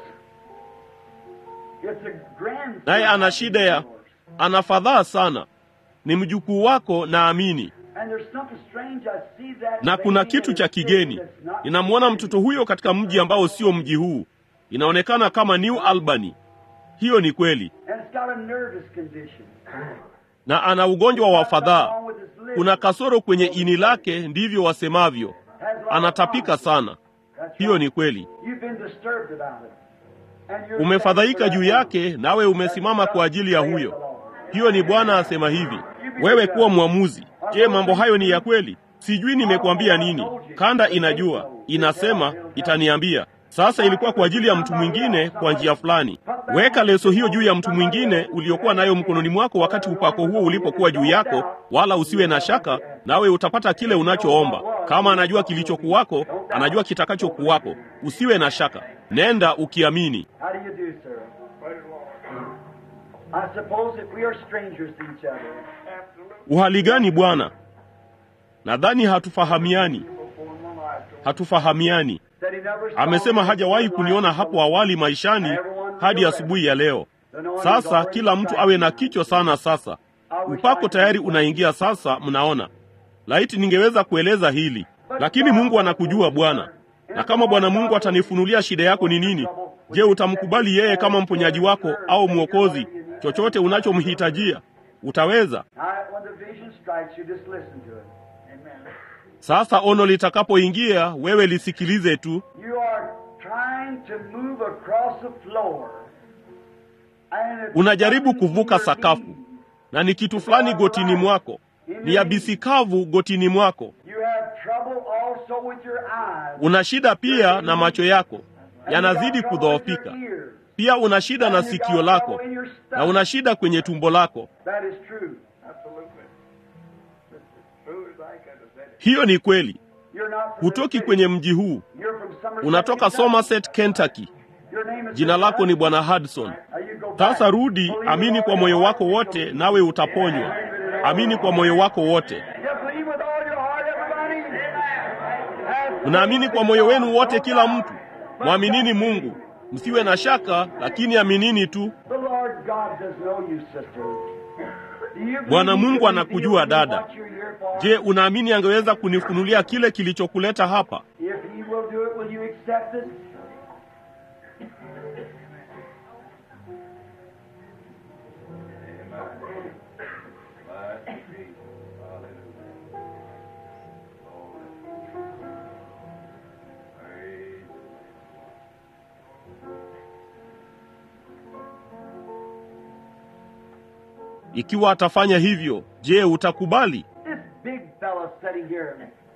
It's a grandson.
naye ana shida ya ana fadhaa sana ni mjukuu wako naamini
And there's something strange. I see that
na kuna
lady
kitu
in
cha
a city
kigeni
that's not
ninamwona mtoto huyo katika mji ambao sio mji huu inaonekana kama new albany hiyo ni kweli
And it's got a nervous condition.
na ana ugonjwa wa fadhaa
Wrong with his liver.
kuna kasoro kwenye ini lake ndivyo wasemavyo
Has a lot of
anatapika
problems.
sana
That's
hiyo
right.
ni kweli
You've been disturbed about it. And you're
umefadhaika juu yake nawe umesimama kwa ajili ya huyo hiyo ni bwana asema hivi wewe kuwa mwamuzi je mambo hayo ni ya kweli sijui nimekuambia nini kanda inajua inasema itaniambia Sasa ilikuwa kwa ajili ya mtu mwingine kwa njia fulani. Weka leso hiyo juu ya mtu mwingine uliokuwa nayo mkononi mwako wakati upako huo ulipokuwa juu yako, wala usiwe na shaka, nawe utapata kile unachoomba. Kama anajua kilichokuwako, anajua kitakachokuwako. Usiwe na shaka, nenda ukiamini.
How do you do, sir? I suppose that we are strangers to each other.
Uhali gani bwana? Nadhani hatufahamiani, hatufahamiani.
That he never saw
Amesema
me
hajawahi
before
kuniona
life.
hapo awali maishani hadi asubuhi ya leo. Sasa kila mtu awe na kichwa sana. Sasa upako tayari unaingia sasa, mnaona. Laiti ningeweza kueleza hili, lakini Mungu anakujua Bwana, na kama Bwana Mungu atanifunulia shida yako ni nini, je, utamkubali yeye kama mponyaji wako au mwokozi? Chochote unachomhitajia utaweza.
Now, when the vision strikes you, just listen to it. Amen.
Sasa ono litakapoingia, wewe lisikilize tu.
You are trying to move across the floor. And it's
Unajaribu
something in
kuvuka
your
sakafu,
knee.
na ni kitu fulani gotini mwako, ni yabisi kavu gotini mwako.
You have trouble also with your eyes.
Una shida pia na macho yako
And you
yanazidi
got trouble with
kudhoofika.
your ears.
Pia una shida na
And you got
sikio lako
trouble in your
na
stomach.
una shida kwenye tumbo lako.
That is true.
Hiyo ni kweli.
You're not from
Hutoki
this city.
kwenye mji huu,
You're from Somerset,
unatoka
Kentucky.
Somerset, Kentucky.
Your name is
Jina lako ni Bwana Hudson.
Now you go back.
Sasa rudi,
Believe
amini
with
kwa
all
moyo
your
wako
heart,
wote,
you'll be
nawe utaponywa. Amini kwa moyo wako wote.
You believe with all your heart, everybody? Have
Unaamini kwa moyo wenu wote, kila mtu. Mwaminini Mungu, msiwe na shaka, lakini aminini tu.
The Lord God does know you, sister. Do you believe
Bwana
he
Mungu
could
anakujua
reveal
dada.
what you're here for?
Je, unaamini angeweza kunifunulia kile kilichokuleta hapa?
If he will do it, will you accept it?
Ikiwa atafanya hivyo, je, utakubali?
This big fella sitting here.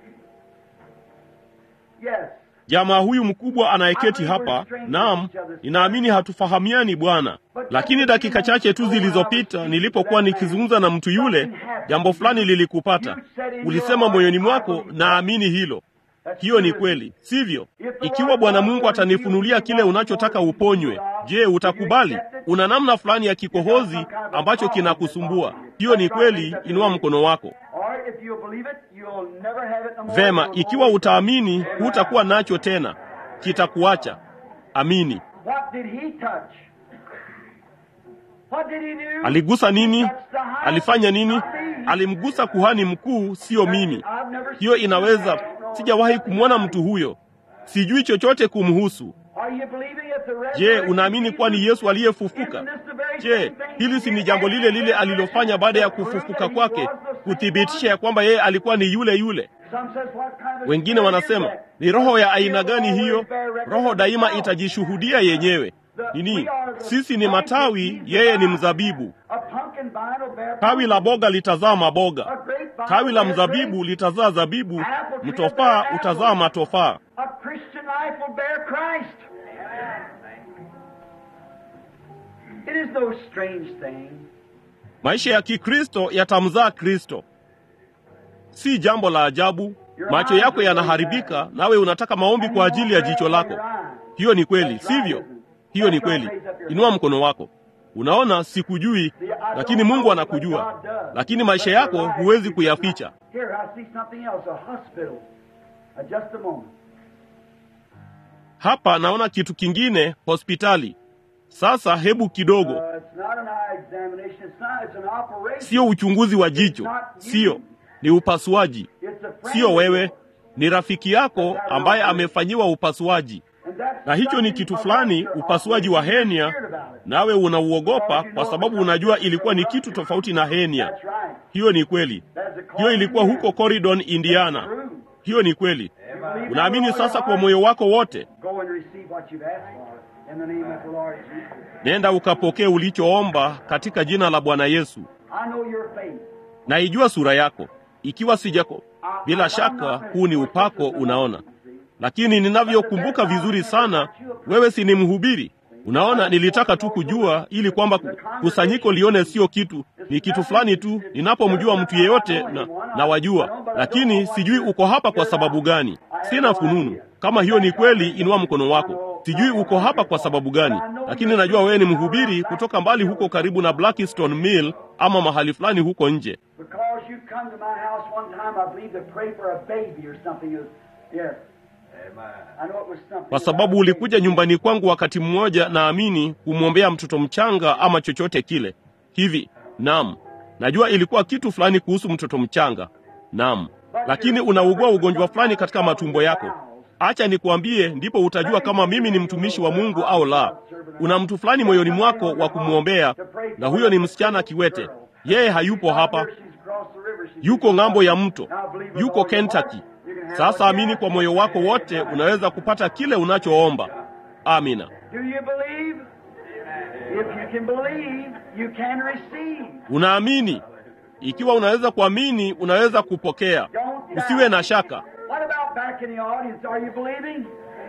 Yes.
Jamaa huyu mkubwa anayeketi hapa, naam, ninaamini hatufahamiani Bwana. Lakini dakika chache tu zilizopita nilipokuwa nikizungumza na mtu yule, jambo fulani lilikupata. Ulisema moyoni mwako, naamini hilo. Hiyo ni kweli, sivyo? Ikiwa Bwana Mungu atanifunulia kile unachotaka uponywe, je, utakubali? Una namna fulani ya kikohozi ambacho kinakusumbua. Hiyo ni kweli, inua mkono wako.
Or if you believe it, you'll never have it no more.
Vema,
You'll
ikiwa
always-
utaamini, hutakuwa nacho tena, kitakuacha. Amini.
What did he touch? What did he do?
Aligusa nini?
He touched the high-
Alifanya nini?
not me.
Alimgusa kuhani mkuu, siyo mimi.
I've never
Hiyo
seen
inaweza,
that. I don't know
sijawahi
nothing
kumwona
about
mtu
it.
huyo, sijui chochote kumhusu.
Are you believing it's the
Je,
resurrection
unaamini
of
kuwa ni
Jesus?
Yesu aliyefufuka?
Isn't this the very
Je,
same thing
hili si
he
ni
did
jambo lile lile
after
alilofanya baada ya
resurrection?
kufufuka
He
kwake,
was the same
kuthibitisha
one?
ya kwamba yeye alikuwa ni yule yule?
Some says, what kind of
Wengine
spirit
wanasema
is that?
ni roho ya aina
It will
gani hiyo?
always bear record
Roho
of
daima
itself.
itajishuhudia yenyewe. Nini? Sisi ni matawi, yeye ni mzabibu.
A pumpkin vine will bear
Tawi la boga litazaa
A
maboga,
grape vine
tawi la
will bear
mzabibu
grapes.
litazaa zabibu, mtofaa utazaa matofaa.
A Christian life will bear Christ. It is no strange thing.
Maisha ya Kikristo yatamzaa Kristo, si jambo la ajabu. Macho yako yanaharibika, nawe unataka maombi kwa ajili ya jicho lako. Hiyo ni kweli, sivyo? Hiyo ni kweli. Inua mkono wako. Unaona, sikujui, lakini Mungu anakujua, lakini maisha yako huwezi kuyaficha.
Here, I see something else. A hospital. Uh, just a moment.
Hapa naona kitu kingine, hospitali. Sasa hebu kidogo,
Uh, it's not an eye examination. It's not. It's an operation.
sio uchunguzi wa jicho, sio, ni upasuaji.
It's a friend
Sio
of
wewe,
yours.
ni rafiki yako ambaye amefanyiwa upasuaji,
And that's
na hicho ni
something
kitu
about
fulani,
your
upasuaji wa
operation.
henia,
You're scared about it.
nawe unauogopa kwa sababu unajua ilikuwa ni kitu tofauti na henia.
That's right.
Hiyo ni kweli.
That's a
Hiyo ilikuwa huko Corridon, Indiana. Hiyo ni kweli. Unaamini sasa kwa moyo wako wote?
Go and receive what you've asked for in the name of the Lord Jesus.
Nenda ukapokee ulichoomba katika jina la Bwana Yesu.
I know your faith.
Naijua sura yako, ikiwa sijako. Bila shaka huu ni upako, unaona. lakini ninavyokumbuka vizuri sana, wewe si ni mhubiri? Unaona, nilitaka tu kujua ili kwamba kusanyiko lione sio kitu, ni kitu fulani tu. Ninapomjua mtu yeyote na, na wajua, lakini sijui uko hapa kwa sababu gani. Sina fununu. Kama hiyo ni kweli, inua mkono wako. Sijui uko hapa kwa sababu gani, lakini najua wewe ni mhubiri kutoka mbali huko karibu na Blackstone Mill ama mahali fulani huko nje.
Because you come to my house one time, I believe, to pray for a baby or something. It was, yeah. I know it was something.
Kwa sababu ulikuja nyumbani kwangu wakati mmoja, naamini kumwombea mtoto mchanga ama chochote kile hivi. Naam, najua ilikuwa kitu fulani kuhusu mtoto mchanga. Naam, lakini unaugua ugonjwa fulani katika matumbo yako. Acha nikuambie, ndipo utajua kama mimi ni mtumishi wa Mungu au la. Una mtu fulani moyoni mwako wa kumwombea, na huyo ni msichana kiwete. Yeye hayupo hapa, yuko ng'ambo ya mto, yuko Kentucky. Sasa amini kwa moyo wako wote, unaweza kupata kile unachoomba. Amina.
Do you believe? If you can believe, you can receive.
Unaamini? Ikiwa unaweza kuamini, unaweza kupokea.
Don't doubt.
Usiwe na shaka.
What about back in the audience? Are you believing?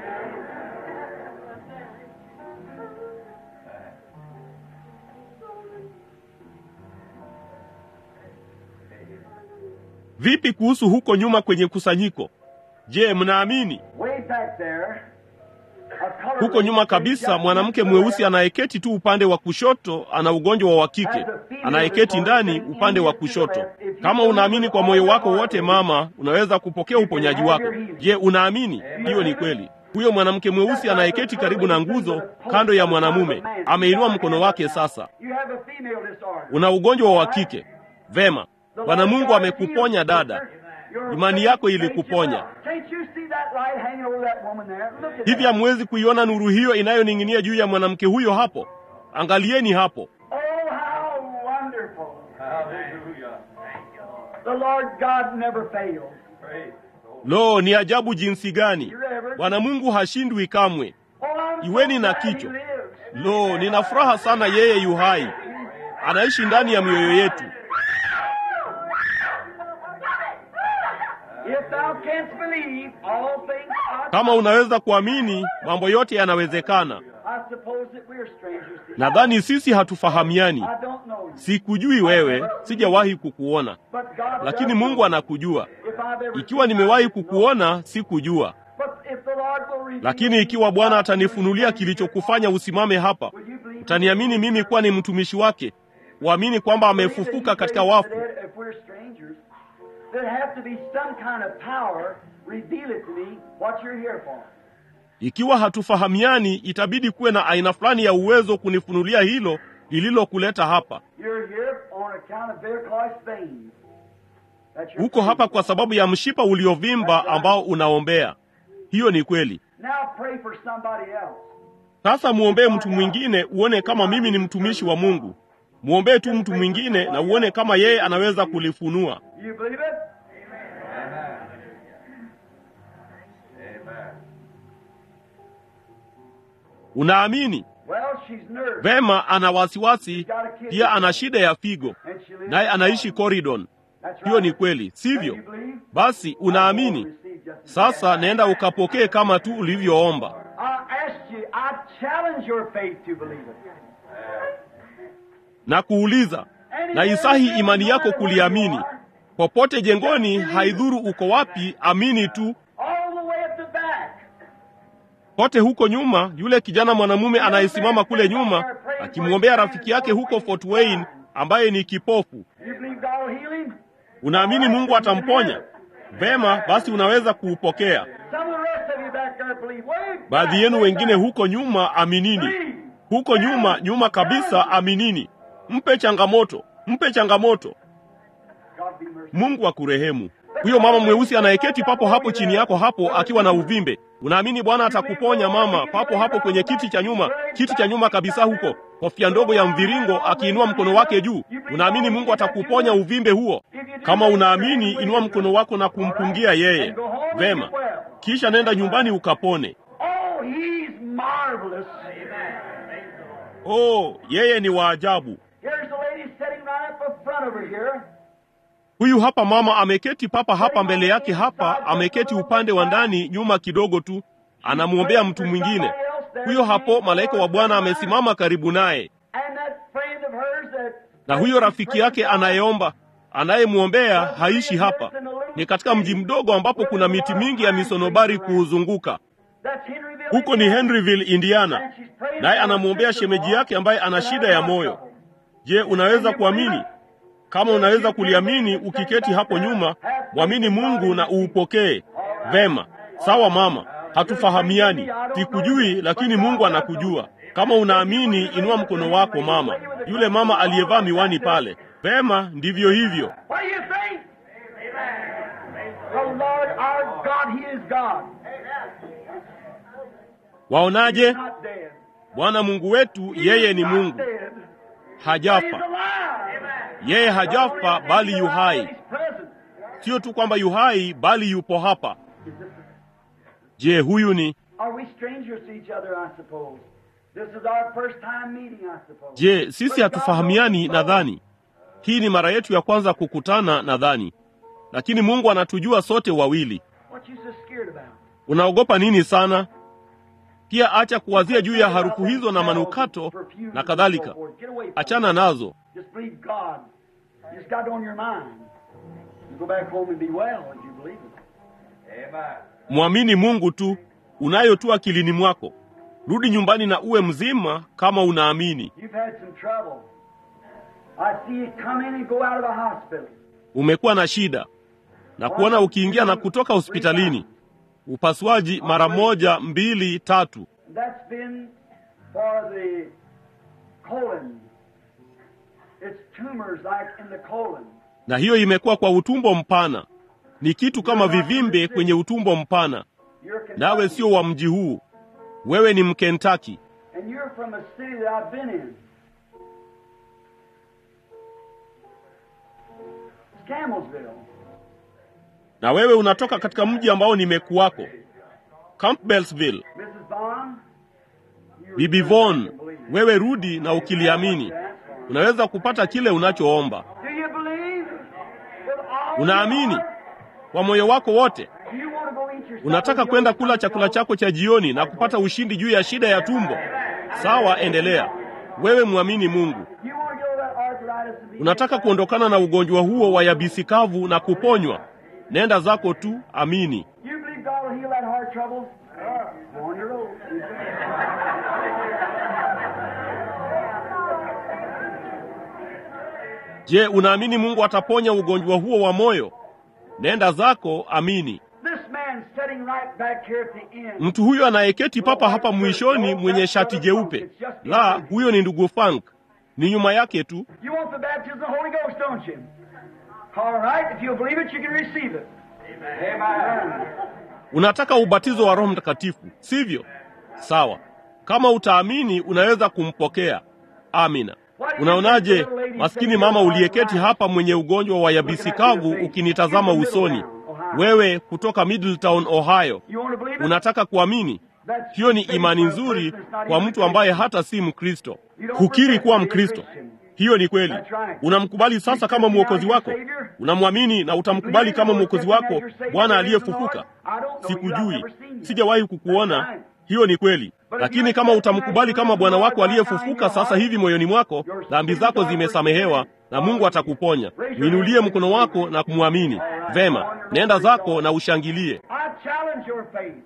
Vipi kuhusu huko nyuma kwenye kusanyiko? Je, mnaamini?
Way back there, a colored
Huko nyuma kabisa, mwanamke mweusi anayeketi tu upande wa kushoto ana ugonjwa wa kike, anayeketi ndani upande wa kushoto. Kama unaamini kwa moyo wako wote, mama, unaweza kupokea uponyaji wako. Je, unaamini? Hiyo ni kweli. Huyo mwanamke mweusi anayeketi karibu na nguzo kando ya mwanamume ameinua mkono wake. Sasa
You have a female disorder.
una ugonjwa wa kike. Vema, Bwana Mungu amekuponya dada, imani yako ilikuponya.
Can't you see that light hanging over that woman there? Look at
Hivi
that.
hamwezi kuiona nuru hiyo inayoning'inia juu ya mwanamke huyo hapo? Angalieni hapo.
Oh, how wonderful. The Lord God never fails.
Lo, ni ajabu jinsi gani!
You ever?
Bwana Mungu hashindwi kamwe.
Oh, I'm so
Iweni na
glad he
kichwa.
lives.
Lo, nina furaha sana, yeye yu hai, anaishi ndani ya mioyo yetu.
If thou canst believe, all things are
Kama unaweza kuamini, mambo yote yanawezekana.
I suppose that we're strangers to you.
Nadhani sisi hatufahamiani.
I don't know you.
Sikujui wewe, sijawahi kukuona,
But God
lakini
does
Mungu
know.
anakujua.
If I've ever
Ikiwa
seen
nimewahi
you, no.
kukuona, sikujua.
But if the Lord will reveal
Lakini ikiwa Bwana atanifunulia kilichokufanya usimame hapa,
Will you believe
utaniamini mimi kuwa ni mtumishi wake, uamini kwamba amefufuka katika wafu.
If we're strangers, there have to be some kind of power. Reveal it to me what you're here for.
Ikiwa hatufahamiani, itabidi kuwe na aina fulani ya uwezo kunifunulia hilo lililokuleta hapa.
You're here on account of varicose veins. That's your
Uko hapa
faith.
kwa sababu ya mshipa uliovimba ambao unaombea. Hiyo ni kweli.
Now pray for somebody else.
Sasa muombee mtu mwingine, uone kama mimi ni mtumishi wa Mungu. Muombee tu mtu mwingine na uone kama yeye anaweza kulifunua.
You believe it?
Unaamini?
Well, she's nervous.
Vema, ana wasiwasi, pia ana shida ya figo,
And she lives
naye
in
anaishi
Florida.
Corridon.
That's
Hiyo ni
right.
kweli, sivyo?
You believe?
Basi unaamini. Sasa nenda ukapokee kama tu ulivyoomba.
I asked you, I challenge your faith to believe it.
na kuuliza na isahi imani yako kuliamini. Popote jengoni, haidhuru uko wapi, amini tu.
All the way at the back.
Kote huko nyuma, yule kijana mwanamume anayesimama kule nyuma akimwombea rafiki yake huko Fort Wayne ambaye ni kipofu.
You believe God will heal him?
Unaamini Mungu atamponya? Vema, basi unaweza kuupokea.
Some of the rest of you back there believe. Way back,
Baadhi yenu
way
wengine
back.
huko nyuma, aminini.
Believe.
Huko nyuma, nyuma kabisa, aminini. Mpe changamoto, mpe changamoto.
God be merciful.
Mungu akurehemu. Huyo mama mweusi anayeketi papo hapo chini yako hapo akiwa na uvimbe, unaamini Bwana atakuponya mama, papo hapo kwenye kiti cha nyuma, kiti cha nyuma kabisa huko, kofia ndogo ya mviringo, akiinua mkono wake juu. Unaamini Mungu atakuponya uvimbe huo? Kama unaamini, inua mkono wako na kumpungia yeye. Vema, kisha nenda nyumbani ukapone.
Oh, he's marvelous.
Oh, yeye ni waajabu.
Here's the lady sitting right up in front over here.
Huyu hapa mama ameketi papa hapa mbele yake hapa, ameketi upande wa ndani nyuma kidogo tu, anamwombea mtu mwingine. Huyo hapo malaika wa Bwana amesimama karibu naye,
And that friend of hers that
na huyo rafiki yake anayeomba anayemwombea haishi hapa, ni katika mji mdogo ambapo kuna miti mingi ya misonobari kuuzunguka.
that's Henryville.
Huko ni Henryville, Indiana, naye anamwombea shemeji yake ambaye ana shida ya moyo. Je, unaweza kuamini? Kama unaweza kuliamini, ukiketi hapo nyuma, mwamini Mungu na uupokee. Vema, sawa mama, hatufahamiani, sikujui, lakini Mungu anakujua. Kama unaamini, inua mkono wako mama. Yule mama aliyevaa miwani pale. Vema, ndivyo hivyo.
What do you think? The Lord our God, He is God.
Waonaje?
Not dead.
Bwana Mungu wetu, yeye ni
Not
Mungu,
dead. He's
hajafa.
alive.
Yeye hajafa bali yu hai.
He's present.
Sio tu kwamba yu hai, bali yupo hapa. Je, huyu ni
Are we strangers to each other, I suppose? This is our first time meeting, I suppose.
Je, sisi hatufahamiani? Nadhani hii ni mara yetu ya kwanza kukutana, nadhani, lakini Mungu anatujua sote wawili.
What you so scared about?
Unaogopa nini sana? Pia acha kuwazia juu ya harufu hizo na manukato na kadhalika,
Get away from
achana nazo.
Just believe God. You just got it on your mind. You go back home and be well if you believe it.
Amen.
Mwamini Mungu tu, unayo tu akilini mwako. Rudi nyumbani na uwe mzima kama unaamini.
You've had some trouble. I see you come in and go out of the hospital.
Umekuwa na shida na kuona ukiingia na kutoka hospitalini, upasuaji mara moja, mbili, tatu.
That's been for the colon. It's tumors like in the colon.
na hiyo imekuwa kwa utumbo mpana. Ni kitu kama vivimbe kwenye utumbo mpana.
You're Kentucky,
Nawe sio wa mji huu, wewe ni Mkentaki,
and you're from a city that I've been in. It's Camelsville.
na wewe unatoka katika mji ambao nimekuwako, Campbellsville.
Mrs. Vaughn, you
Bibi
return
Von,
back and believe it.
wewe rudi na ukiliamini, unaweza kupata kile unachoomba.
Do you believe? With all
Unaamini
your heart?
kwa moyo wako wote.
Do you want to go eat your
Unataka
supper,
kwenda
you
kula
want to
chakula
go?
chako cha jioni na kupata ushindi juu ya shida ya tumbo. Sawa, endelea. Wewe mwamini Mungu.
You want to get over that arthritis and be
Unataka kuondokana na ugonjwa huo wa yabisi kavu na kuponywa. Nenda zako tu, amini.
You believe God will heal that heart trouble? Go on your own.
Je, unaamini Mungu ataponya ugonjwa huo wa moyo? Nenda zako, amini.
This man sitting right back here at the end.
Mtu huyo anayeketi papa hapa mwishoni mwenye shati jeupe, la, huyo ni ndugu Frank, ni nyuma yake tu.
You want the baptism of the Holy Ghost, don't you? All right. If you believe it, you can receive it. Amen.
Unataka ubatizo wa Roho Mtakatifu, sivyo? Sawa, kama utaamini unaweza kumpokea. Amina. Unaonaje, maskini mama uliyeketi hapa mwenye ugonjwa wa yabisi kavu, ukinitazama usoni, wewe kutoka Middletown, Ohio,
You want to believe it?
unataka kuamini?
That's
Hiyo ni
faith
imani
for a person
nzuri
that's not
kwa
even
mtu
a
ambaye
Christian.
hata si Mkristo. Hukiri kuwa Mkristo, hiyo ni kweli. Unamkubali sasa kama mwokozi wako, unamwamini na utamkubali kama mwokozi wako, Bwana aliyefufuka. Sikujui, sijawahi kukuona. Hiyo ni kweli, lakini kama utamkubali kama Bwana wako aliyefufuka sasa hivi moyoni mwako, dhambi zako zimesamehewa na Mungu atakuponya. Mwinulie mkono wako na kumwamini. Vema, nenda zako na ushangilie.
I challenge your faith.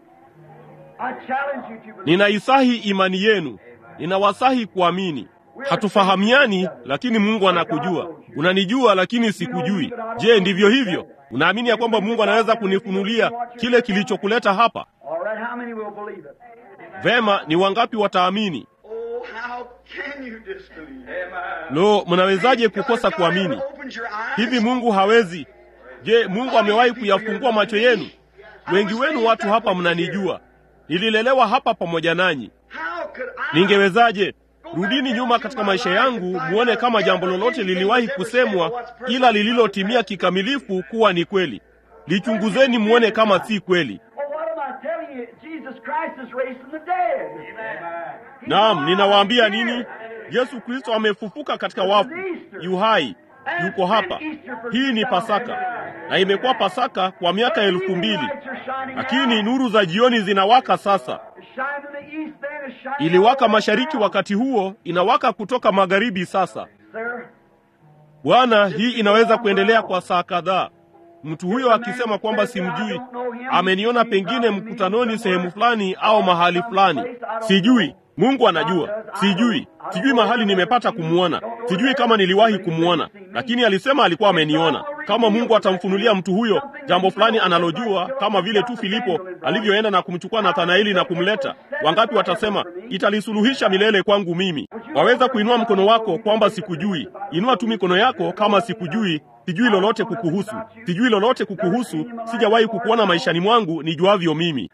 I challenge you to believe.
Ninaisahi imani yenu, ninawasahi kuamini. Hatufahamiani, lakini Mungu anakujua. Unanijua, lakini sikujui. Je, ndivyo hivyo? Unaamini ya kwamba Mungu anaweza kunifunulia kile kilichokuleta hapa?
All right, how many will believe it?
Vema, ni wangapi wataamini?
Oh, how can you disbelieve?
Lo, mnawezaje kukosa kuamini? Hivi Mungu hawezi? Je, Mungu amewahi kuyafungua macho yenu? Wengi wenu watu hapa mnanijua. Nililelewa hapa pamoja nanyi. Ningewezaje? Rudini nyuma katika maisha yangu muone kama jambo lolote liliwahi kusemwa ila lililotimia kikamilifu kuwa ni kweli. Lichunguzeni muone kama si kweli.
Well, what am I telling you? Jesus Christ is raised from the dead. He's
Naam,
alive.
ninawaambia
He's
nini?
here.
Yesu Kristo amefufuka katika wafu, yu hai, yuko hapa. Hii ni Pasaka, na imekuwa Pasaka kwa miaka elfu mbili, lakini nuru za jioni zinawaka sasa. Iliwaka mashariki wakati huo, inawaka kutoka magharibi sasa. Bwana, hii inaweza kuendelea kwa saa kadhaa. Mtu huyo akisema kwamba simjui, ameniona pengine mkutanoni sehemu fulani au mahali fulani, sijui. Mungu anajua, sijui, sijui mahali nimepata kumwona, sijui kama niliwahi kumwona, lakini alisema alikuwa ameniona. Kama Mungu atamfunulia mtu huyo jambo fulani analojua, kama vile tu Filipo alivyoenda na kumchukua Nathanaeli na kumleta, wangapi watasema italisuluhisha milele kwangu mimi? Waweza kuinua mkono wako kwamba sikujui. Inua tu mikono yako kama sikujui, sijui lolote kukuhusu, sijui lolote kukuhusu, sijawahi kukuona maishani mwangu nijuavyo mimi.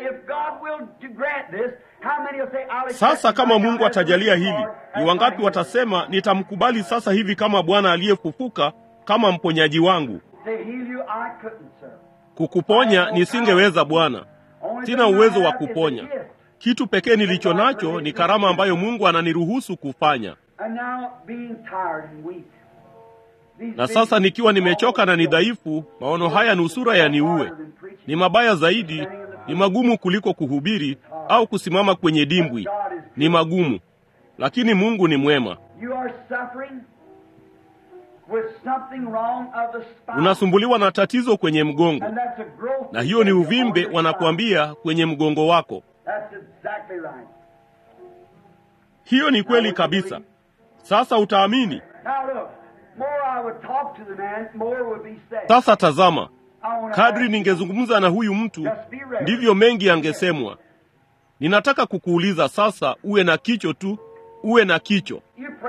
Sasa kama Mungu atajalia hili, ni wangapi watasema nitamkubali sasa hivi kama Bwana aliyefufuka kama mponyaji wangu? Kukuponya nisingeweza Bwana, sina uwezo wa kuponya. Kitu pekee nilicho nacho ni karama ambayo Mungu ananiruhusu kufanya. Na sasa nikiwa nimechoka na ni dhaifu, maono haya nusura yaniue. Ni mabaya zaidi, ni magumu kuliko kuhubiri au kusimama kwenye dimbwi. Ni magumu, lakini Mungu ni mwema. Unasumbuliwa na tatizo kwenye mgongo, na hiyo ni uvimbe, wanakuambia kwenye mgongo wako. Hiyo ni kweli kabisa. Sasa utaamini. Sasa tazama, kadri ningezungumza na huyu mtu ndivyo mengi angesemwa. Ninataka kukuuliza sasa, uwe na kicho tu, uwe na kicho.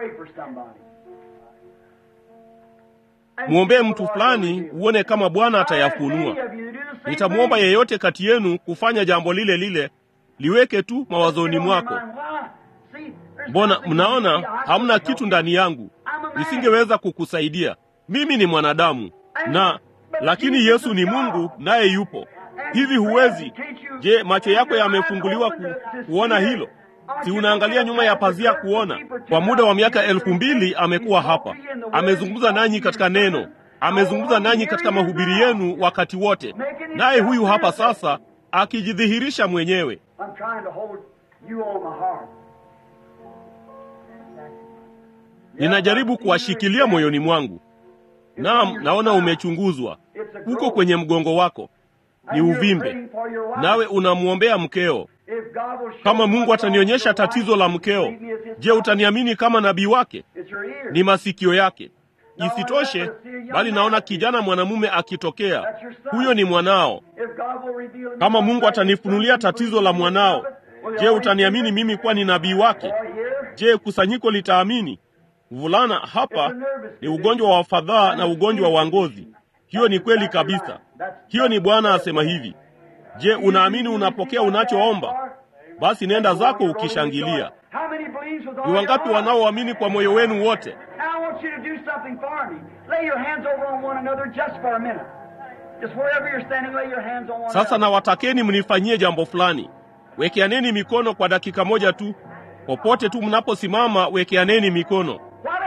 Mwombee mtu fulani, uone kama Bwana atayafunua. Nitamwomba yeyote kati yenu kufanya jambo lile lile, liweke tu mawazoni mwako. Mbona mnaona hamna kitu ndani yangu, nisingeweza kukusaidia. Mimi ni mwanadamu na lakini Yesu ni Mungu, naye yupo hivi. Huwezi? Je, macho yako yamefunguliwa ku, kuona hilo? Si unaangalia nyuma ya pazia kuona? Kwa muda wa miaka elfu mbili amekuwa hapa, amezungumza nanyi katika neno, amezungumza nanyi katika mahubiri yenu wakati wote, naye huyu hapa sasa akijidhihirisha mwenyewe. Ninajaribu kuwashikilia moyoni mwangu. Naam, naona umechunguzwa, uko kwenye mgongo wako, ni uvimbe, nawe unamwombea mkeo. Kama Mungu atanionyesha tatizo la mkeo, je, utaniamini kama nabii wake? Ni masikio yake. Isitoshe, bali naona kijana mwanamume akitokea, huyo ni mwanao. Kama Mungu atanifunulia tatizo la mwanao, je, utaniamini mimi kuwa ni nabii wake? Je, kusanyiko litaamini? Mvulana hapa ni ugonjwa wa fadhaa na ugonjwa wa ngozi. Hiyo ni kweli kabisa. Hiyo ni Bwana asema hivi. Je, unaamini unapokea unachoomba? Basi nenda zako ukishangilia. Ni wangapi wanaoamini kwa moyo wenu wote? Sasa nawatakeni mnifanyie jambo fulani. Wekeaneni mikono kwa dakika moja tu. Popote tu mnaposimama, wekeaneni mikono.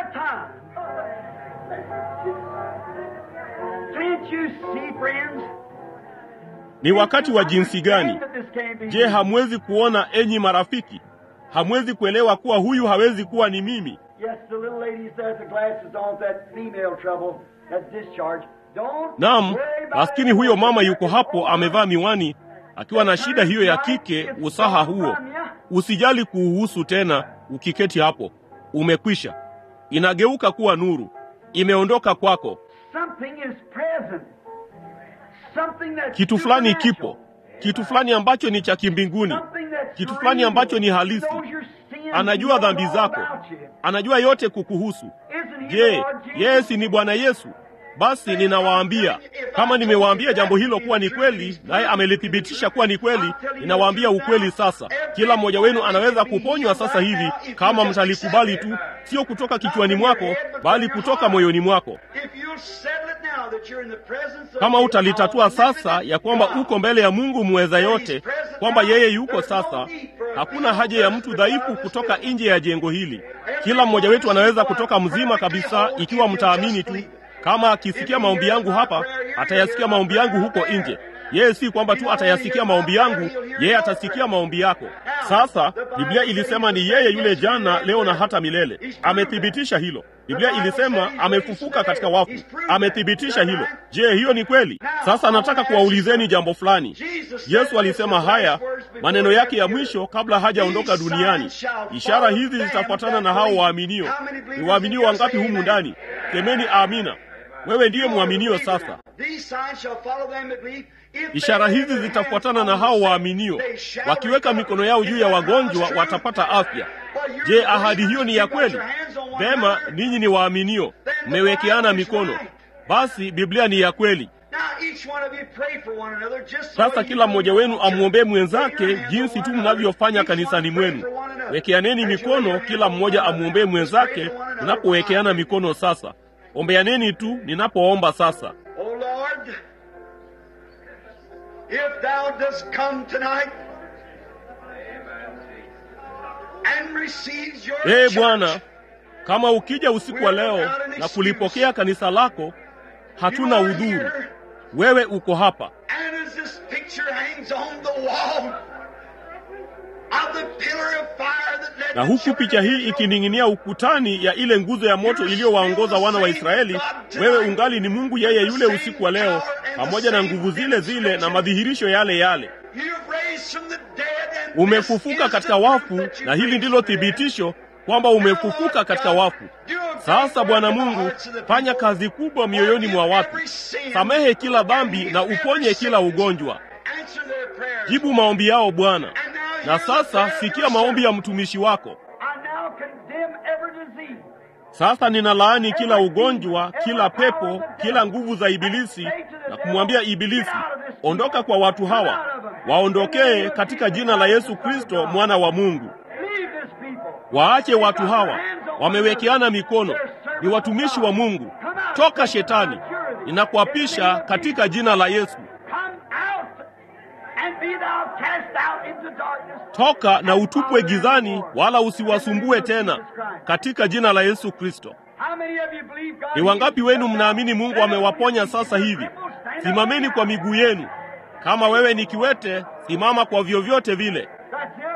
Ni wakati wa jinsi gani? Je, hamwezi kuona enyi marafiki? Hamwezi kuelewa kuwa huyu hawezi kuwa ni mimi? Naam, maskini huyo mama yuko hapo amevaa miwani akiwa na shida hiyo ya kike, usaha huo. Usijali kuuhusu tena, ukiketi hapo. Umekwisha, inageuka kuwa nuru, imeondoka kwako. Kitu fulani kipo, kitu fulani ambacho ni cha kimbinguni, kitu fulani ambacho ni halisi. Anajua dhambi zako, anajua yote kukuhusu. Je, yeye si ni Bwana Yesu? Basi ninawaambia, kama nimewaambia jambo hilo kuwa ni kweli, naye amelithibitisha kuwa ni kweli, ninawaambia ukweli sasa. Kila mmoja wenu anaweza kuponywa sasa hivi kama mtalikubali tu, sio kutoka kichwani mwako, bali kutoka moyoni mwako. Kama utalitatua sasa ya kwamba uko mbele ya Mungu muweza yote, kwamba yeye yuko sasa. Hakuna haja ya mtu dhaifu kutoka nje ya jengo hili. Kila mmoja wetu anaweza kutoka mzima kabisa, ikiwa mtaamini tu. Kama akisikia maombi yangu hapa, atayasikia maombi yangu huko nje. Yeye si kwamba tu atayasikia maombi yangu, yeye atasikia maombi yako. Sasa Biblia ilisema ni yeye yule jana, leo na hata milele. Amethibitisha hilo. Biblia ilisema amefufuka katika wafu, amethibitisha hilo. Je, hiyo ni kweli? Sasa nataka kuwaulizeni jambo fulani. Yesu alisema haya maneno yake ya mwisho kabla hajaondoka duniani, ishara hizi zitafuatana na hao waaminio. Ni waaminio wangapi humu ndani? Semeni amina. Wewe ndiye mwaminio sasa. Ishara hizi zitafuatana na hao waaminio, wakiweka mikono yao juu ya wagonjwa watapata afya. Je, ahadi hiyo ni ya kweli? Vema, ninyi ni waaminio, mmewekeana mikono, basi Biblia ni ya kweli. Sasa kila mmoja wenu amwombee mwenzake jinsi tu mnavyofanya kanisani mwenu. Wekeaneni mikono, kila mmoja amwombee mwenzake unapowekeana mikono. Sasa ombeaneni tu ninapoomba sasa.
Oh Lord, if thou dost come tonight and receives your
Ee
church,
Bwana, kama ukija usiku wa leo na kulipokea kanisa lako, hatuna udhuru. Wewe uko hapa,
and as this picture hangs on the wall of the pillar of fire that led
na
the
huku
children
picha
of
hii
Israel,
ikining'inia ukutani ya ile nguzo ya moto iliyowaongoza wana wa Israeli, wewe ungali ni Mungu yeye yule usiku wa leo, pamoja na nguvu zile zile na madhihirisho yale yale.
you've raised from the dead and
Umefufuka
this is
katika
the
wafu,
proof that you
na hili
raised
ndilo
from the dead.
thibitisho kwamba umefufuka katika wafu. Sasa Bwana Mungu, fanya kazi kubwa mioyoni mwa watu, samehe kila dhambi na uponye kila ugonjwa.
Answer their prayers.
Jibu maombi yao Bwana.
And now
Na
hear the
sasa
prayer of
sikia
your
maombi ya
servant.
mtumishi wako.
I now condemn every disease.
Sasa ninalaani kila ugonjwa, kila pepo, kila nguvu za ibilisi na kumwambia ibilisi, ondoka kwa watu hawa, waondokee katika jina la Yesu Kristo mwana wa Mungu.
Leave this people.
Waache watu hawa, wamewekeana mikono, ni watumishi wa Mungu. Toka shetani, ninakuapisha katika jina la Yesu.
Come out and be thou cast out into darkness.
Toka na utupwe gizani, wala usiwasumbue tena, katika jina la Yesu Kristo.
How many of you believe God
Ni wangapi wenu mnaamini Mungu amewaponya sasa hivi? Simameni kwa miguu yenu. Kama wewe ni kiwete, simama kwa vyovyote vile.
That's it.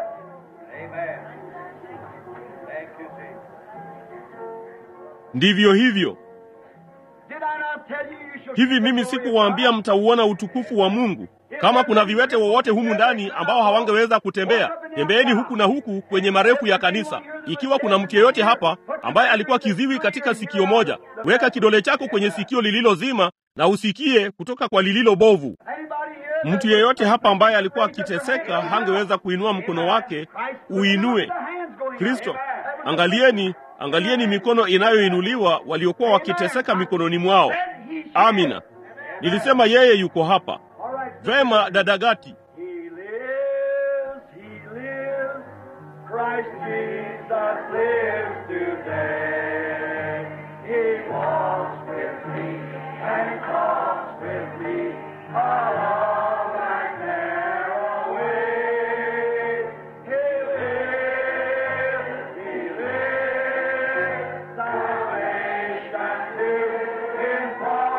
Ndivyo hivyo.
Did I not tell you you shall
Hivi mimi sikuwaambia mtauona utukufu wa Mungu? Kama kuna viwete wowote humu ndani ambao hawangeweza kutembea, tembeeni huku na huku kwenye marefu ya kanisa. Ikiwa kuna mtu yeyote hapa ambaye alikuwa kiziwi katika sikio moja, weka kidole chako kwenye sikio lililozima na usikie kutoka kwa lililo bovu.
Anybody here?
Mtu yeyote hapa ambaye alikuwa akiteseka hangeweza kuinua mkono wake, uinue. Kristo, angalieni, angalieni mikono inayoinuliwa waliokuwa wakiteseka mikononi mwao. Amina. Nilisema yeye yuko hapa. Vema, dada Gati.
He lives, he lives, Christ Jesus lives today. He walks with me and talks with me along that narrow way. He lives, he lives, salvation to impart.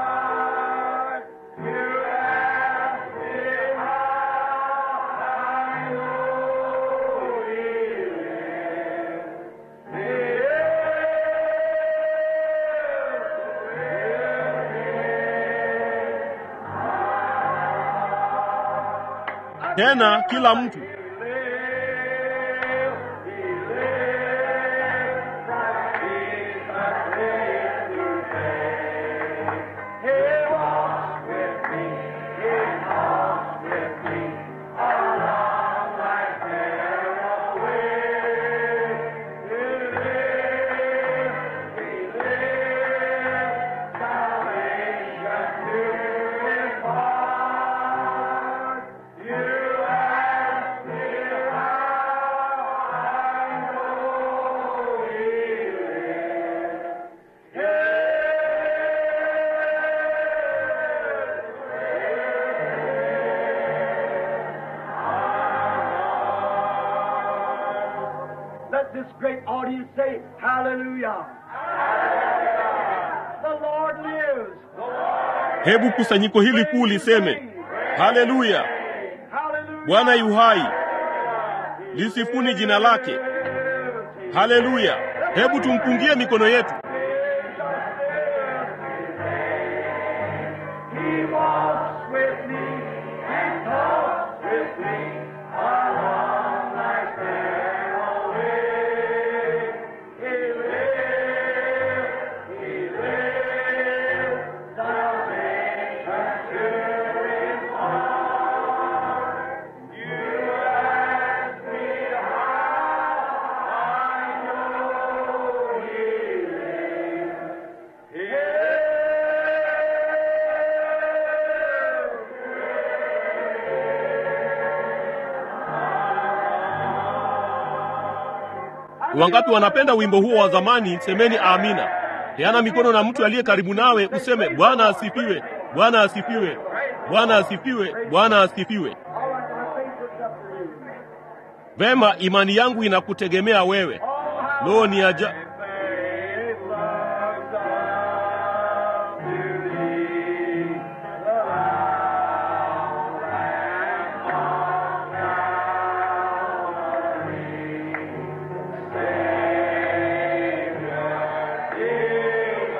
You ask me how I know he lives. He
Tena kila mtu
You ask me let this great audience say, Hallelujah. The Lord lives.
hebu kusanyiko hili kuu liseme haleluya
Hallelujah.
bwana yu hai lisifuni jina lake haleluya hebu tumpungie mikono yetu
He walks with me. He talks with me. Along life's narrow way. He lives. He lives. Salvation to his heart. You ask me how I know he lives.
wangapi wanapenda wimbo huo wa zamani semeni amina peana mikono na mtu aliye karibu nawe useme bwana asifiwe bwana asifiwe bwana asifiwe bwana asifiwe
All right, my faith looks up to you.
vema imani yangu inakutegemea wewe lo ni aja
Faith looks up to thee, the Lamb on Calvary. Savior divine,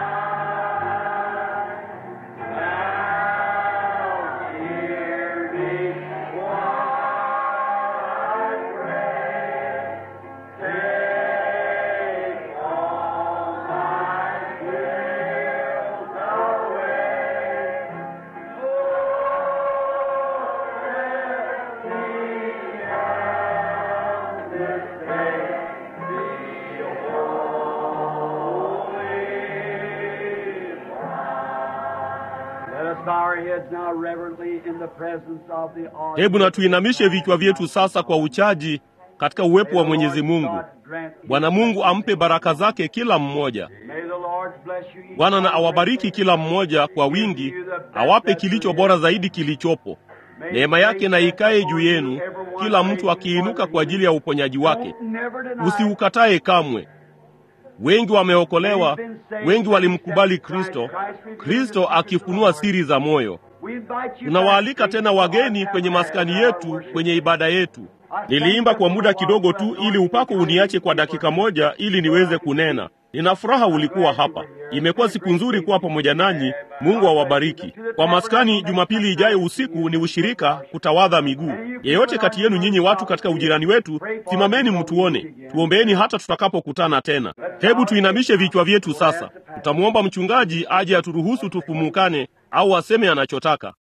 now hear me while I pray. Take all my guilt away. Oh, let me on this day be holy. Let us bow our heads now reverently in the presence of the audience.
hebu na tuinamishe vichwa vyetu sasa kwa uchaji katika uwepo wa mwenyezi mungu bwana mungu ampe baraka zake kila mmoja
May the Lord bless you each
bwana na
one
awabariki kila mmoja kwa wingi awape kilicho bora zaidi kilichopo neema yake na ikae juu yenu kila mtu akiinuka kwa ajili ya uponyaji wake
Never deny
usiukatae kamwe wengi wameokolewa wengi walimkubali kristo kristo akifunua siri za moyo
We invite you
tunawaalika
back
tena wageni kwenye maskani yetu kwenye ibada yetu niliimba kwa muda kidogo tu ili upako uniache kwa dakika moja ili niweze kunena nina furaha ulikuwa hapa imekuwa siku nzuri kuwa pamoja nanyi mungu awabariki kwa maskani jumapili ijayo usiku ni ushirika kutawadha miguu yeyote kati yenu nyinyi watu katika ujirani wetu simameni mtuone tuombeeni hata tutakapokutana tena hebu tuinamishe vichwa vyetu sasa tutamwomba mchungaji aje aturuhusu tufumukane au aseme anachotaka